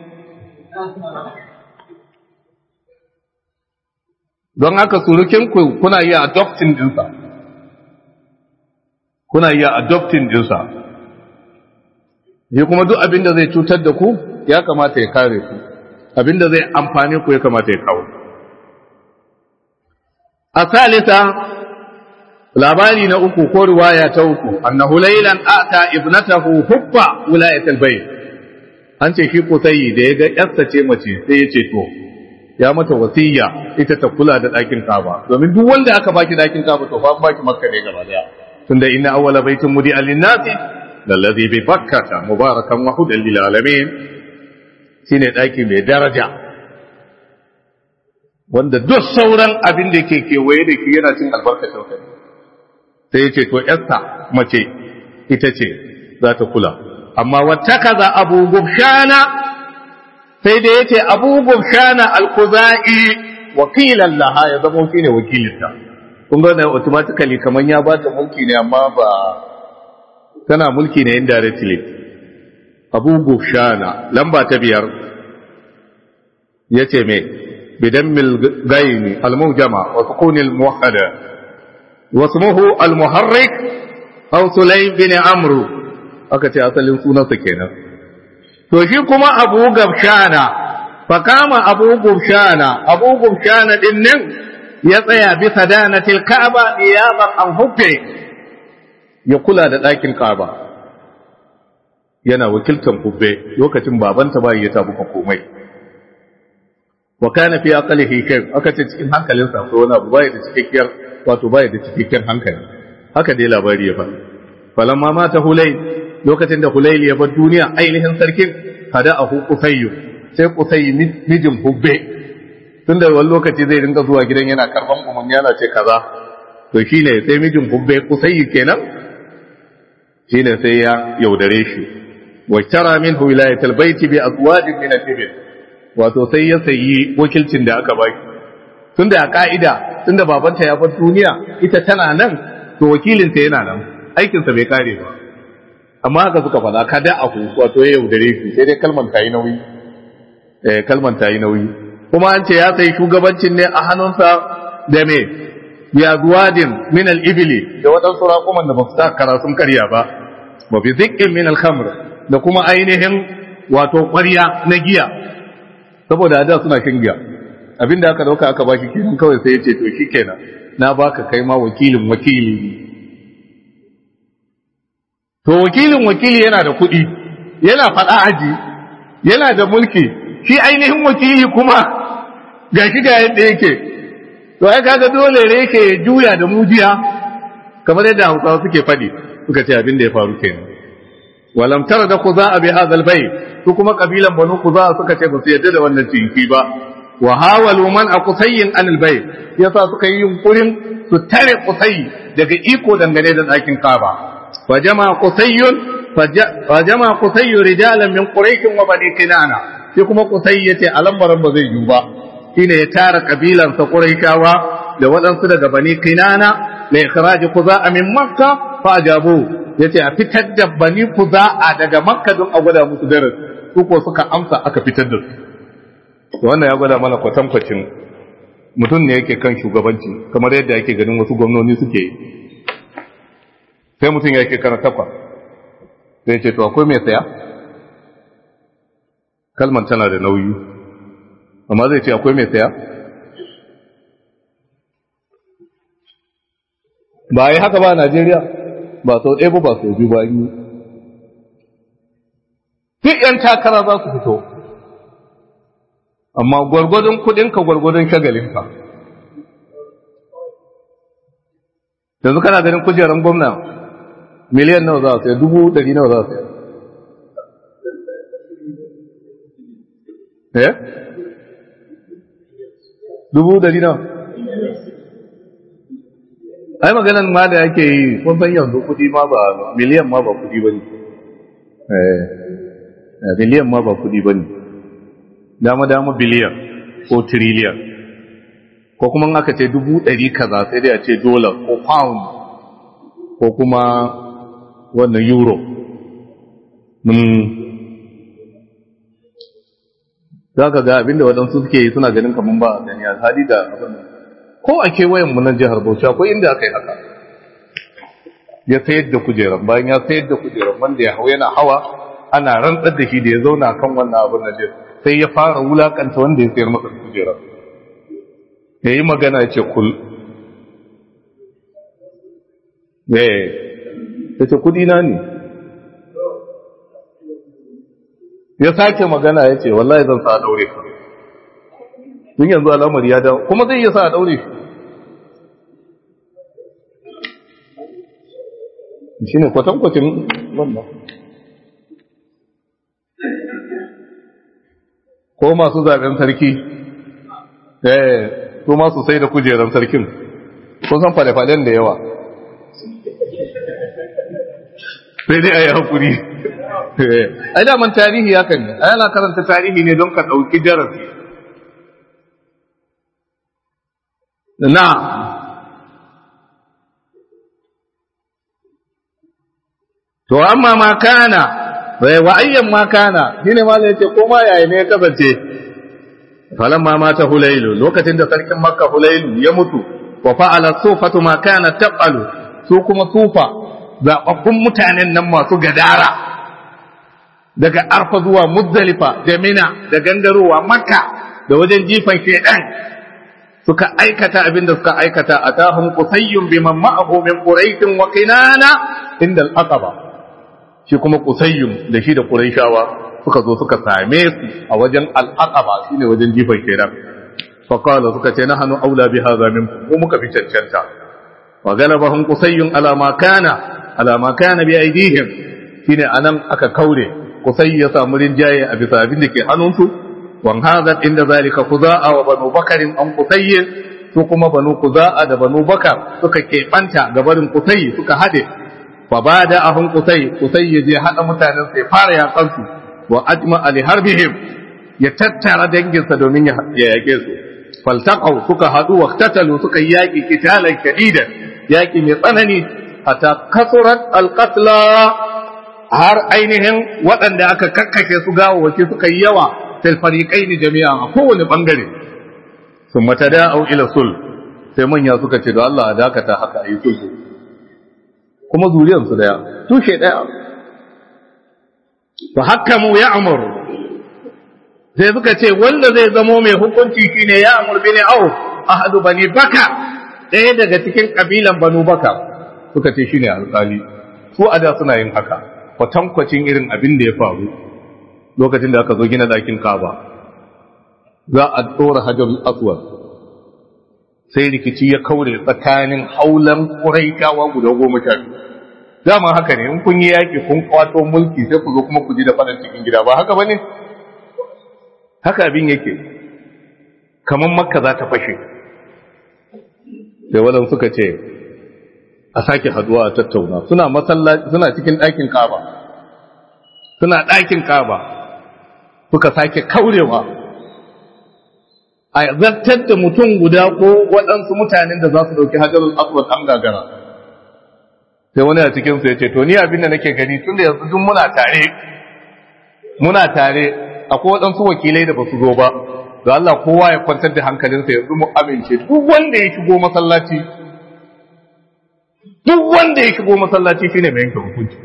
don haka surukin ku kuna iya adopting dinsa kuna iya adopting dinsa shi kuma duk abin da zai cutar da ku ya kamata ya kare ku abin da zai amfane ku ya kamata ya kawo a salisa labari na uku ko riwaya ta uku annahu laylan ata ibnatahu hubba wilayatul bayt an ce shi kusayi da ya ga yarsa ce mace sai ya ce to ya mata wasiya ita ta kula da ɗakin kaba domin duk wanda aka baki ɗakin kaba to fa baki makka ne gaba daya tunda inna awwala baitin mudi alinnasi lallazi bi bakkata mubarakan wa hudan lil alamin shine ɗaki mai daraja wanda duk sauran abin da ke kewaye da ke yana cin albarkacin sa sai ya ce to yarsa mace ita ce za ta kula amma wata kaza abu gubshana sai da ya ce abu gubshana alkuza'i wakilan laha ya zama shi ne wakilinta kun ga wannan automatically kamar ya ba ta mulki ne amma ba tana mulki ne indirectly abu gubshana lamba ta biyar ya ce me bidan mil gaini almujama wa sukunil muwahhada واسمه المحرك أو سليم بن عمرو aka ce asalin sunansa kenan to shi kuma abu gabshana fakama abu gabshana abu gabshana din nan ya tsaya bisa danatil ka'aba niyaban an hubbe ya kula da ɗakin ka'aba yana wakiltan hubbe lokacin babanta bai ya tabuka komai wa kana fi aqlihi shay aka ce cikin hankalinsa akwai wani abu bai da cikakkiyar wato bai da cikakken hankali haka dai labari ya faɗi falamma mata hulay lokacin da hulayl ya bar duniya ainihin sarkin hada ahu qusayyu sai qusayy mijin hubbe tunda wani lokaci zai rinka zuwa gidan yana karban umarni yana ce kaza to shine sai mijin hubbe qusayy kenan shine sai ya yaudare shi wa tara minhu wilayatul baiti bi azwajin min al-ibil wato sai ya sayi wakilcin da aka baki tunda a ka'ida tunda babanta ya bar duniya ita tana nan to wakilinta yana nan aikinsa bai kare ba amma haka suka faɗa kada a hu wato ya yaudare shi sai dai kalman ta yi nauyi eh kalman ta yi nauyi kuma an ce ya sayi shugabancin ne a hannunsa da me ya zuwadin min al-ibli da waɗansu raƙuman da ba su sa kara sun karya ba wa bi zikin min al-khamr da kuma ainihin wato ƙwarya na giya saboda da suna kin giya abinda aka dauka aka baki kenan kawai sai ya ce to shikenan na baka kai ma wakilin wakili to wakilin wakili yana da kuɗi yana faɗa aji yana da mulki shi ainihin wakili kuma ga shi ga yadda yake to ai kaga dole ne yake juya da mujiya kamar yadda hausawa suke faɗi suka ce abin da ya faru kenan walam tara da kuza bi hadha albayt su kuma kabilan banu kuza suka ce ba su yadda da wannan cinki ba wa hawalu man a kusayin an albayt yasa suka yi yunkurin su tare kusayi daga iko dangane da ɗakin kaba fa jama kusayun fa jama kusayu rijalan min quraish wa bani kinana shi kuma kusayi yace alambaran ba zai yi ba shine ya tara kabilan sa quraishawa da waɗansu daga bani kinana la ikhraj kuza'a min makka fa ajabu yace a fitar da bani kuza'a daga makka don a gwada musu darasi su ko suka amsa aka fitar da su wannan ya gwada mana kwatankwacin mutum ne yake kan shugabanci kamar yadda yake ganin wasu gwamnoni suke yi sai mutum ya ke kara takwa sai ce to akwai mai saya kalman tana da nauyi amma zai ce akwai mai saya ba yi haka ba a najeriya ba sau ɗaya ba ba sau biyu ba yi duk 'yan takara za su fito amma gwargwadon kudinka gwargwadon shagalinka yanzu kana ganin kujerar gwamna miliyan nawa za a saya dubu dari nawa za a saya eh dubu dari nawa ai maganan ma da yake yi kun san yanzu kudi ma ba miliyan ma ba kudi bane eh miliyan ma ba kudi bane dama dama biliyan ko trillion ko kuma aka ce dubu ɗari kaza sai dai a ce dollar ko pound ko kuma wannan euro za ka ga abinda waɗansu suke yi suna ganin kamar ba a gani a hali da abin ko a kewayen mu nan jihar Bauchi akwai inda aka yi haka ya sayar da kujeran bayan ya sayar da kujeran wanda ya hau yana hawa ana rantsar da shi da ya zauna kan wannan abin da sai ya fara wulakanta wanda ya sayar masa kujeran ya yi magana ya ce kul ya ce kudi na ne ya sake magana ya ce wallahi zan sa daure ka tun yanzu al'amari ya dawo kuma zai iya sa daure shi ne kwatankwacin wannan ko masu zaben sarki eh su masu sai da kujeran sarkin kun san fale-falen da yawa sai dai a yi haƙuri ai daman tarihi ya kan a yana karanta tarihi ne don ka ɗauki darasi na to amma ma kana bai wa ayyan ma kana shine ma ne yace ko ma yayi ne ya kasance falamma mata hulailu lokacin da sarkin makka hulailu ya mutu wa fa'ala sufatu ma kana tabalu su kuma sufa zababbun mutanen nan masu gadara daga arfa zuwa muzdalifa da mina da gangarowa makka da wajen jifan shedan suka aikata abin da suka aikata atahum qusayyun biman ma'ahu min quraish wa qinana inda al-aqaba shi kuma qusayyun da shi da quraishawa suka zo suka same su a wajen al-aqaba shine wajen jifan shedan fa qala suka ce nahnu aula bi hadha minkum mu muka fi cancanta wa galabahum qusayyun ala ma kana ala ma kana bi aidihim shine anan aka kaure kusai ya samu rinjaye a bisa abin da ke hannunsu wan hazat inda zalika kuza'a wa banu bakarin an kusayye su kuma banu kuza'a da banu bakar suka keɓanta ga barin kusai suka haɗe fa ba da ahun kusai kusai ya je haɗa mutanen sai fara yaƙan su wa ajma ali harbihim ya tattara danginsa domin ya yaƙe su faltaqaw suka haɗu wa tatalu suka yaƙi kitalan shadidan yaƙi mai tsanani hatta kasurat alqatla har ainihin waɗanda aka kakkashe su gawawaki suka yi yawa fil fariqaini jami'a a kowane bangare sun mata da'au ila sul sai manya suka ce da Allah a dakata haka a yi sulhu kuma zuriyar su daya tushe daya fa hakamu ya amur sai suka ce wanda zai zamo mai hukunci shine ya amur bin au ahadu bani baka ɗaya daga cikin kabilan banu baka suka ce shine alƙali su a da suna yin haka kwatankwacin irin abin da ya faru lokacin da aka zo gina ɗakin kaba za a ɗora hajar aswad sai rikici ya kaure tsakanin haulan ƙuraikawa guda goma sha biyu dama haka ne in kun yi yaƙi kun kwato mulki sai ku zo kuma ku ji da faɗin cikin gida ba haka ba ne haka abin yake kamar makka za ta fashe sai waɗansu suka ce a sake haduwa a tattauna suna masallaci suna cikin ɗakin kaba suna ɗakin kaba suka sake kaurewa a zartar da mutum guda ko waɗansu mutanen da za su ɗauki hajjarul aswad an gagara sai wani a cikin su ya ce to ni abin da nake gani tunda yanzu duk muna tare muna tare akwai waɗansu wakilai da ba su zo ba da Allah kowa ya kwantar da hankalinsa yanzu mu amince duk wanda ya shigo masallaci duk wanda ya shigo masallaci shine mai yanke hukunci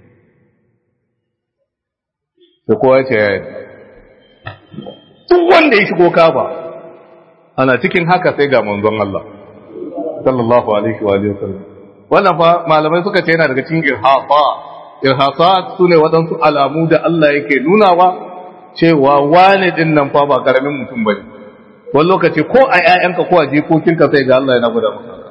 sai kowa ya ce ya yi duk wanda ya shigo kaba ana cikin haka sai ga manzon Allah sallallahu alaihi wa alihi wasallam wannan fa malamai suka ce yana daga cikin irhafa irhafa sune waɗansu alamu da Allah yake nunawa cewa wani din nan fa ba karamin mutum bane wani lokaci ko a ƴaƴanka ko a jikokinka sai ga Allah yana gwada maka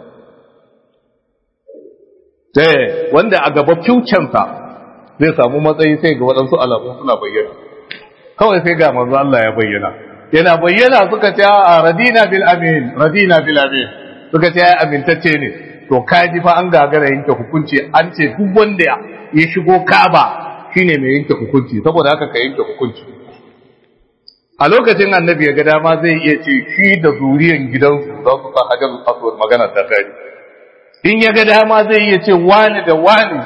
sai wanda a gaba fucensa zai samu matsayi sai ga waɗansu alamu suna bayyana kawai sai ga manzo Allah ya bayyana yana bayyana suka ce a radina bil amin radina bil amin suka ce ai amintacce ne to kaji fa an gagara yanke hukunci an ce duk wanda ya shigo Ka'aba shine mai yanke hukunci saboda haka ka yanke hukunci a lokacin annabi ya ga dama zai iya ce shi da zuriyan gidansu za su sa hajar aswad magana ta tare in ya ga dama zai iya ce wani da wani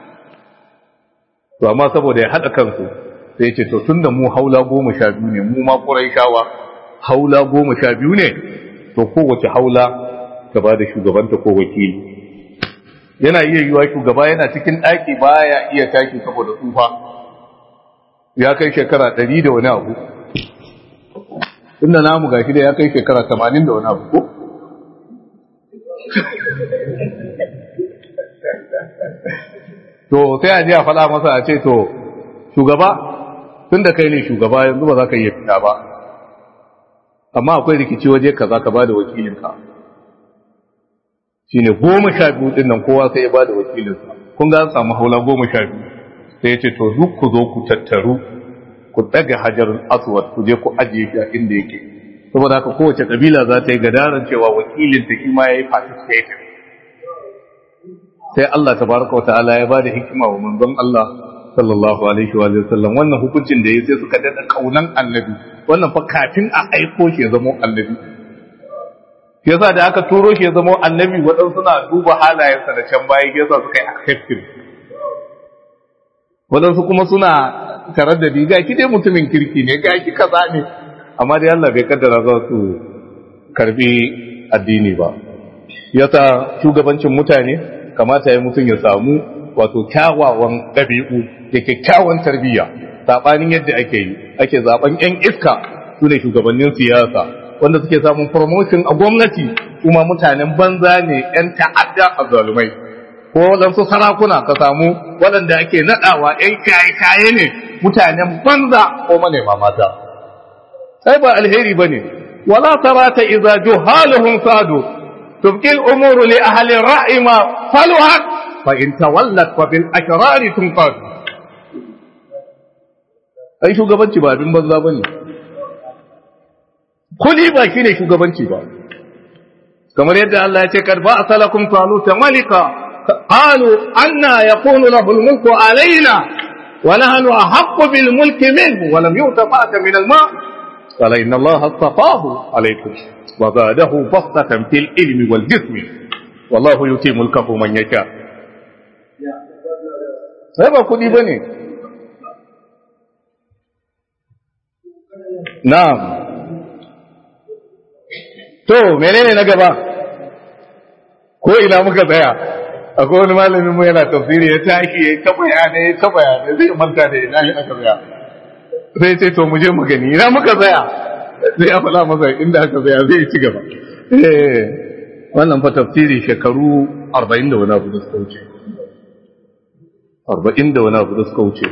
to amma saboda ya haɗa kansu sai ce to tunda mu haula goma sha biyu ne mu ma shawa haula goma sha biyu ne to kowace haula ta ba da shugabanta ko wakili yana iya yiwa shugaba yana cikin ɗaki baya iya tashi saboda tsufa ya kai shekara ɗari da wani abu inda namu gashi da ya kai shekara tamanin da wani abu ko to sai a ji a faɗa masa a ce to shugaba tun da kai ne shugaba yanzu ba za ka iya fita ba amma akwai rikici waje ka za ka ba da wakilinka shi ne goma sha biyu ɗin nan kowa sai ya ba da wakilinsa kun ga an samu haula goma sha biyu sai ya ce to duk ku zo ku tattaru ku ɗaga hajar aswad ku je ku ajiye shi a inda yake saboda haka kowace kabila za ta yi gadaran cewa wakilinta shi ma ya yi participating sai Allah tabaraka wata'ala ya bada hikima wa manzon Allah sallallahu alaihi wa sallam wannan hukuncin da ya sai suka dada kaunan annabi wannan fa kafin a aiko shi ya zama annabi yasa da aka turo shi ya zama annabi waɗansu suna duba halayensa da can baya yasa suka yi accepting waɗansu kuma suna tarar da diga ki dai mutumin kirki ne ga ki kaza ne amma dai Allah bai kaddara za su karbi addini ba yasa shugabancin mutane kamata ya mutum ya samu wato kyawawan ɗabi'u da kyakkyawan tarbiyya saɓanin yadda ake yi ake zaɓen 'yan iska su ne shugabannin siyasa wanda suke samun promotion a gwamnati kuma mutanen banza ne 'yan ta'adda a zalumai ko waɗansu sarakuna ka samu waɗanda ake naɗawa 'yan kaye-kaye ne mutanen banza ko manema mata sai ba alheri ba ne wala tarata iza juhaluhum sadu تبقي الأمور لأهل الرأي ما فلحت فإن تولت فبالأشرار تنقذ أي شو قبنتي با بن بزا بني كلي با شيني شو قبنتي با كما يدى الله يتكر بأس لكم طالوت ملكا قالوا أنا يكون له الملك علينا ونحن أحق بالملك منه ولم يؤت فأت من الماء قال إن الله اصطفاه عليكم وزاده بسطة في العلم والجسم والله يؤتي ملكه من يشاء sai ba kudi ba ne na'am to menene na gaba ko ina muka tsaya akwai wani malamin mu yana tafsiri ya tashi ya ta bayanai ya ta bayanai zai manta da ina aka tsaya sai ce to mu je mu gani ina muka tsaya sai ya faɗa masa inda aka tsaya zai ci gaba wannan fa tafsiri shekaru 40 da wani abu da suka wuce 40 da wani abu da suka wuce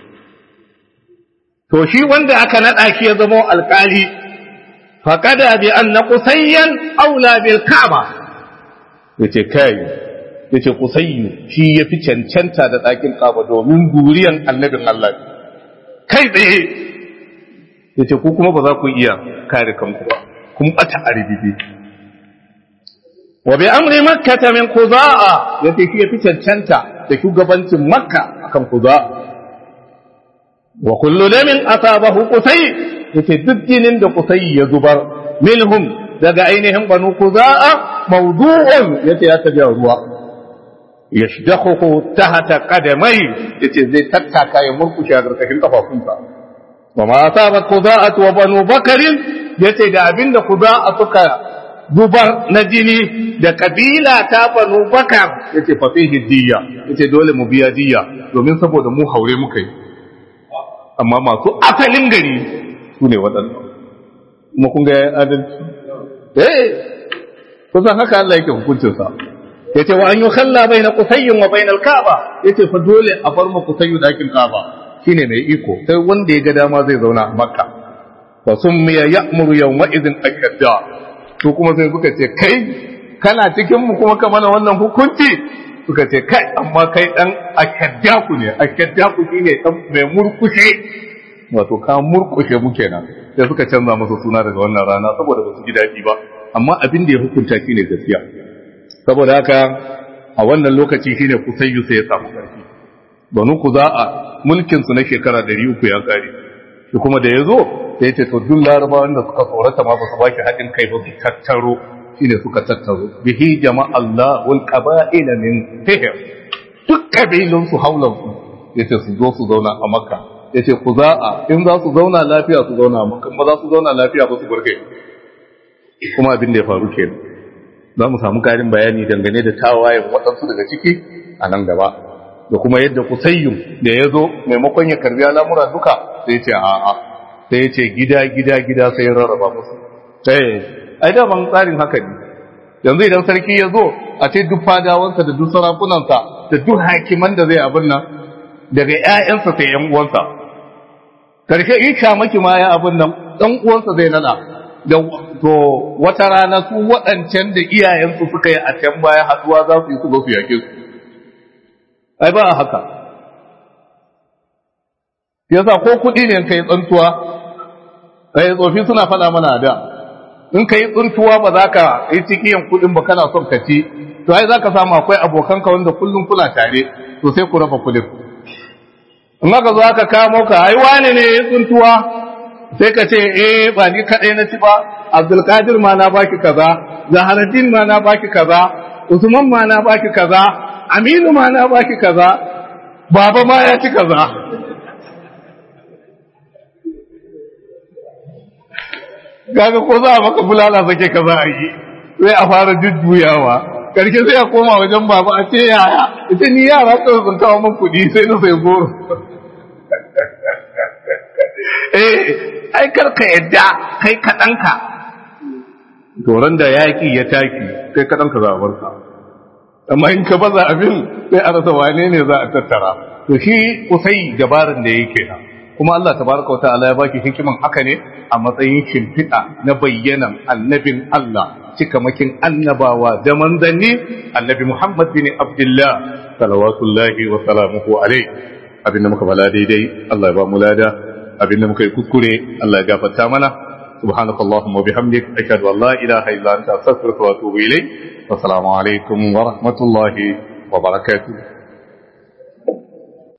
to shi wanda aka naɗa shi ya zama alƙali faƙada bi an na kusayyan aula bil ka'aba yace kai yace kusayyu shi ya fi cancanta da ɗakin ka'aba domin guriyan annabin Allah kai tsaye ya ce ku kuma ba za ku iya kare kanku ba kun bata a ribibi wa bi amri makka ta min kuza'a ya ce shi ya fi cancanta da shugabancin makka akan kuza'a wa kullu damin asabahu qusay ya ce duk jinin da qusay ya zubar minhum daga ainihin banu kuza'a mawdu'un ya ce ya tabi ruwa yashdahu tahta qadamai yace zai tattaka ya murkushe a karkashin kafafunsa wa ma asabat quda'at wa banu bakr yace da abinda quda'a suka zubar na jini da kabila ta banu bakar yace fa fihi diyya yace dole mu biya diyya domin saboda mu haure muka yi amma masu asalin gari su ne waɗannan kuma kun ga adalci eh kusan haka Allah yake hukuncinsa yace wa an yukhalla baina qusayyin wa baina al-kaaba yace fa dole a bar mu qusayyu dakin kaaba shine mai iko sai wanda ya ga dama zai zauna a makka fa summiya ya'muru yawma idhin akadda to kuma sai suka ce kai kana cikin mu kuma ka mana wannan hukunci suka ce kai amma kai dan akadda ku ne akadda ku shine dan mai murkushe wato ka murkushe mu kenan sai suka canza masa suna daga wannan rana saboda ba su ji daɗi ba amma abin da ya hukunta shi ne gaskiya saboda haka a wannan lokaci shine kusayyu sai ya samu ƙarfi banu ku za a mulkin su na shekara ɗari uku ya kare shi kuma da ya zo sai ya ce to duk larabawan da suka tsorata ma ba su baki haɗin kai ba su tattaro shine suka tattaro bihi jama'allah wal qaba'ila min fihr duk kabilun su haulan su yace su zo su zauna a makka yace ku za a in za su zauna lafiya su zauna a makka ba za su zauna lafiya ba su burge kuma abin da ya faru kenan za mu samu karin bayani dangane da tawayen waɗansu daga ciki a nan gaba da kuma yadda kusayyum da ya zo maimakon ya karbi al'amura duka sai ce a'a sai ce gida gida gida sai ya rarraba musu sai ai da ban tsarin haka ne yanzu idan sarki ya zo a ce duk fadawansa da duk sarakunansa da duk hakiman da zai abin nan daga ƴaƴansa sai ƴan uwansa karshe in maki ma ya abin nan ɗan uwansa zai nada da to wata rana su waɗancan da iyayensu suka yi a can baya haɗuwa za su yi su zo su yake su ai ba haka yasa ko kuɗi ne kai tsantuwa ai tsofi suna faɗa mana da in kai tsuntuwa ba za ka yi cikiyan kuɗin ba kana son ka ci to ai za ka samu akwai abokanka wanda kullum kuna tare to sai ku raba kuɗin in aka zo aka kamo ka ai wane ne ya tsuntuwa sai ka ce eh ba ni kaɗai na ci ba abdulkadir ma na baki kaza zaharaddin ma na baki kaza usman ma na baki kaza aminu ma na baki kaza baba ma ya ci kaza kaga ko za a maka bulala sake kaza a yi sai a fara jujjuyawa karshe sai a koma wajen baba a ce yaya ita ni yara kawai sun kawo min kuɗi sai na sai goro eh ai karka yadda kai kaɗanka toron da yaƙi ya taki kai kaɗanka za a barka amma in ka baza abin sai a rasa wane ne za a tattara to shi kusai dabarin da yake nan kuma Allah tabaraka wata'ala ya baki hikiman haka ne a matsayin shimfiɗa na bayyanan annabin Allah cikamakin annabawa da manzanni annabi Muhammad bin Abdullah salawatullahi wa salamuhu alaihi abinda muka bala daidai Allah ya ba mu lada abinda muka yi kuskure Allah ya gafarta mana سبحانك اللهم وبحمدك أشهد أن لا إله إلا أنت أستغفرك وأتوب إليك والسلام عليكم ورحمة الله وبركاته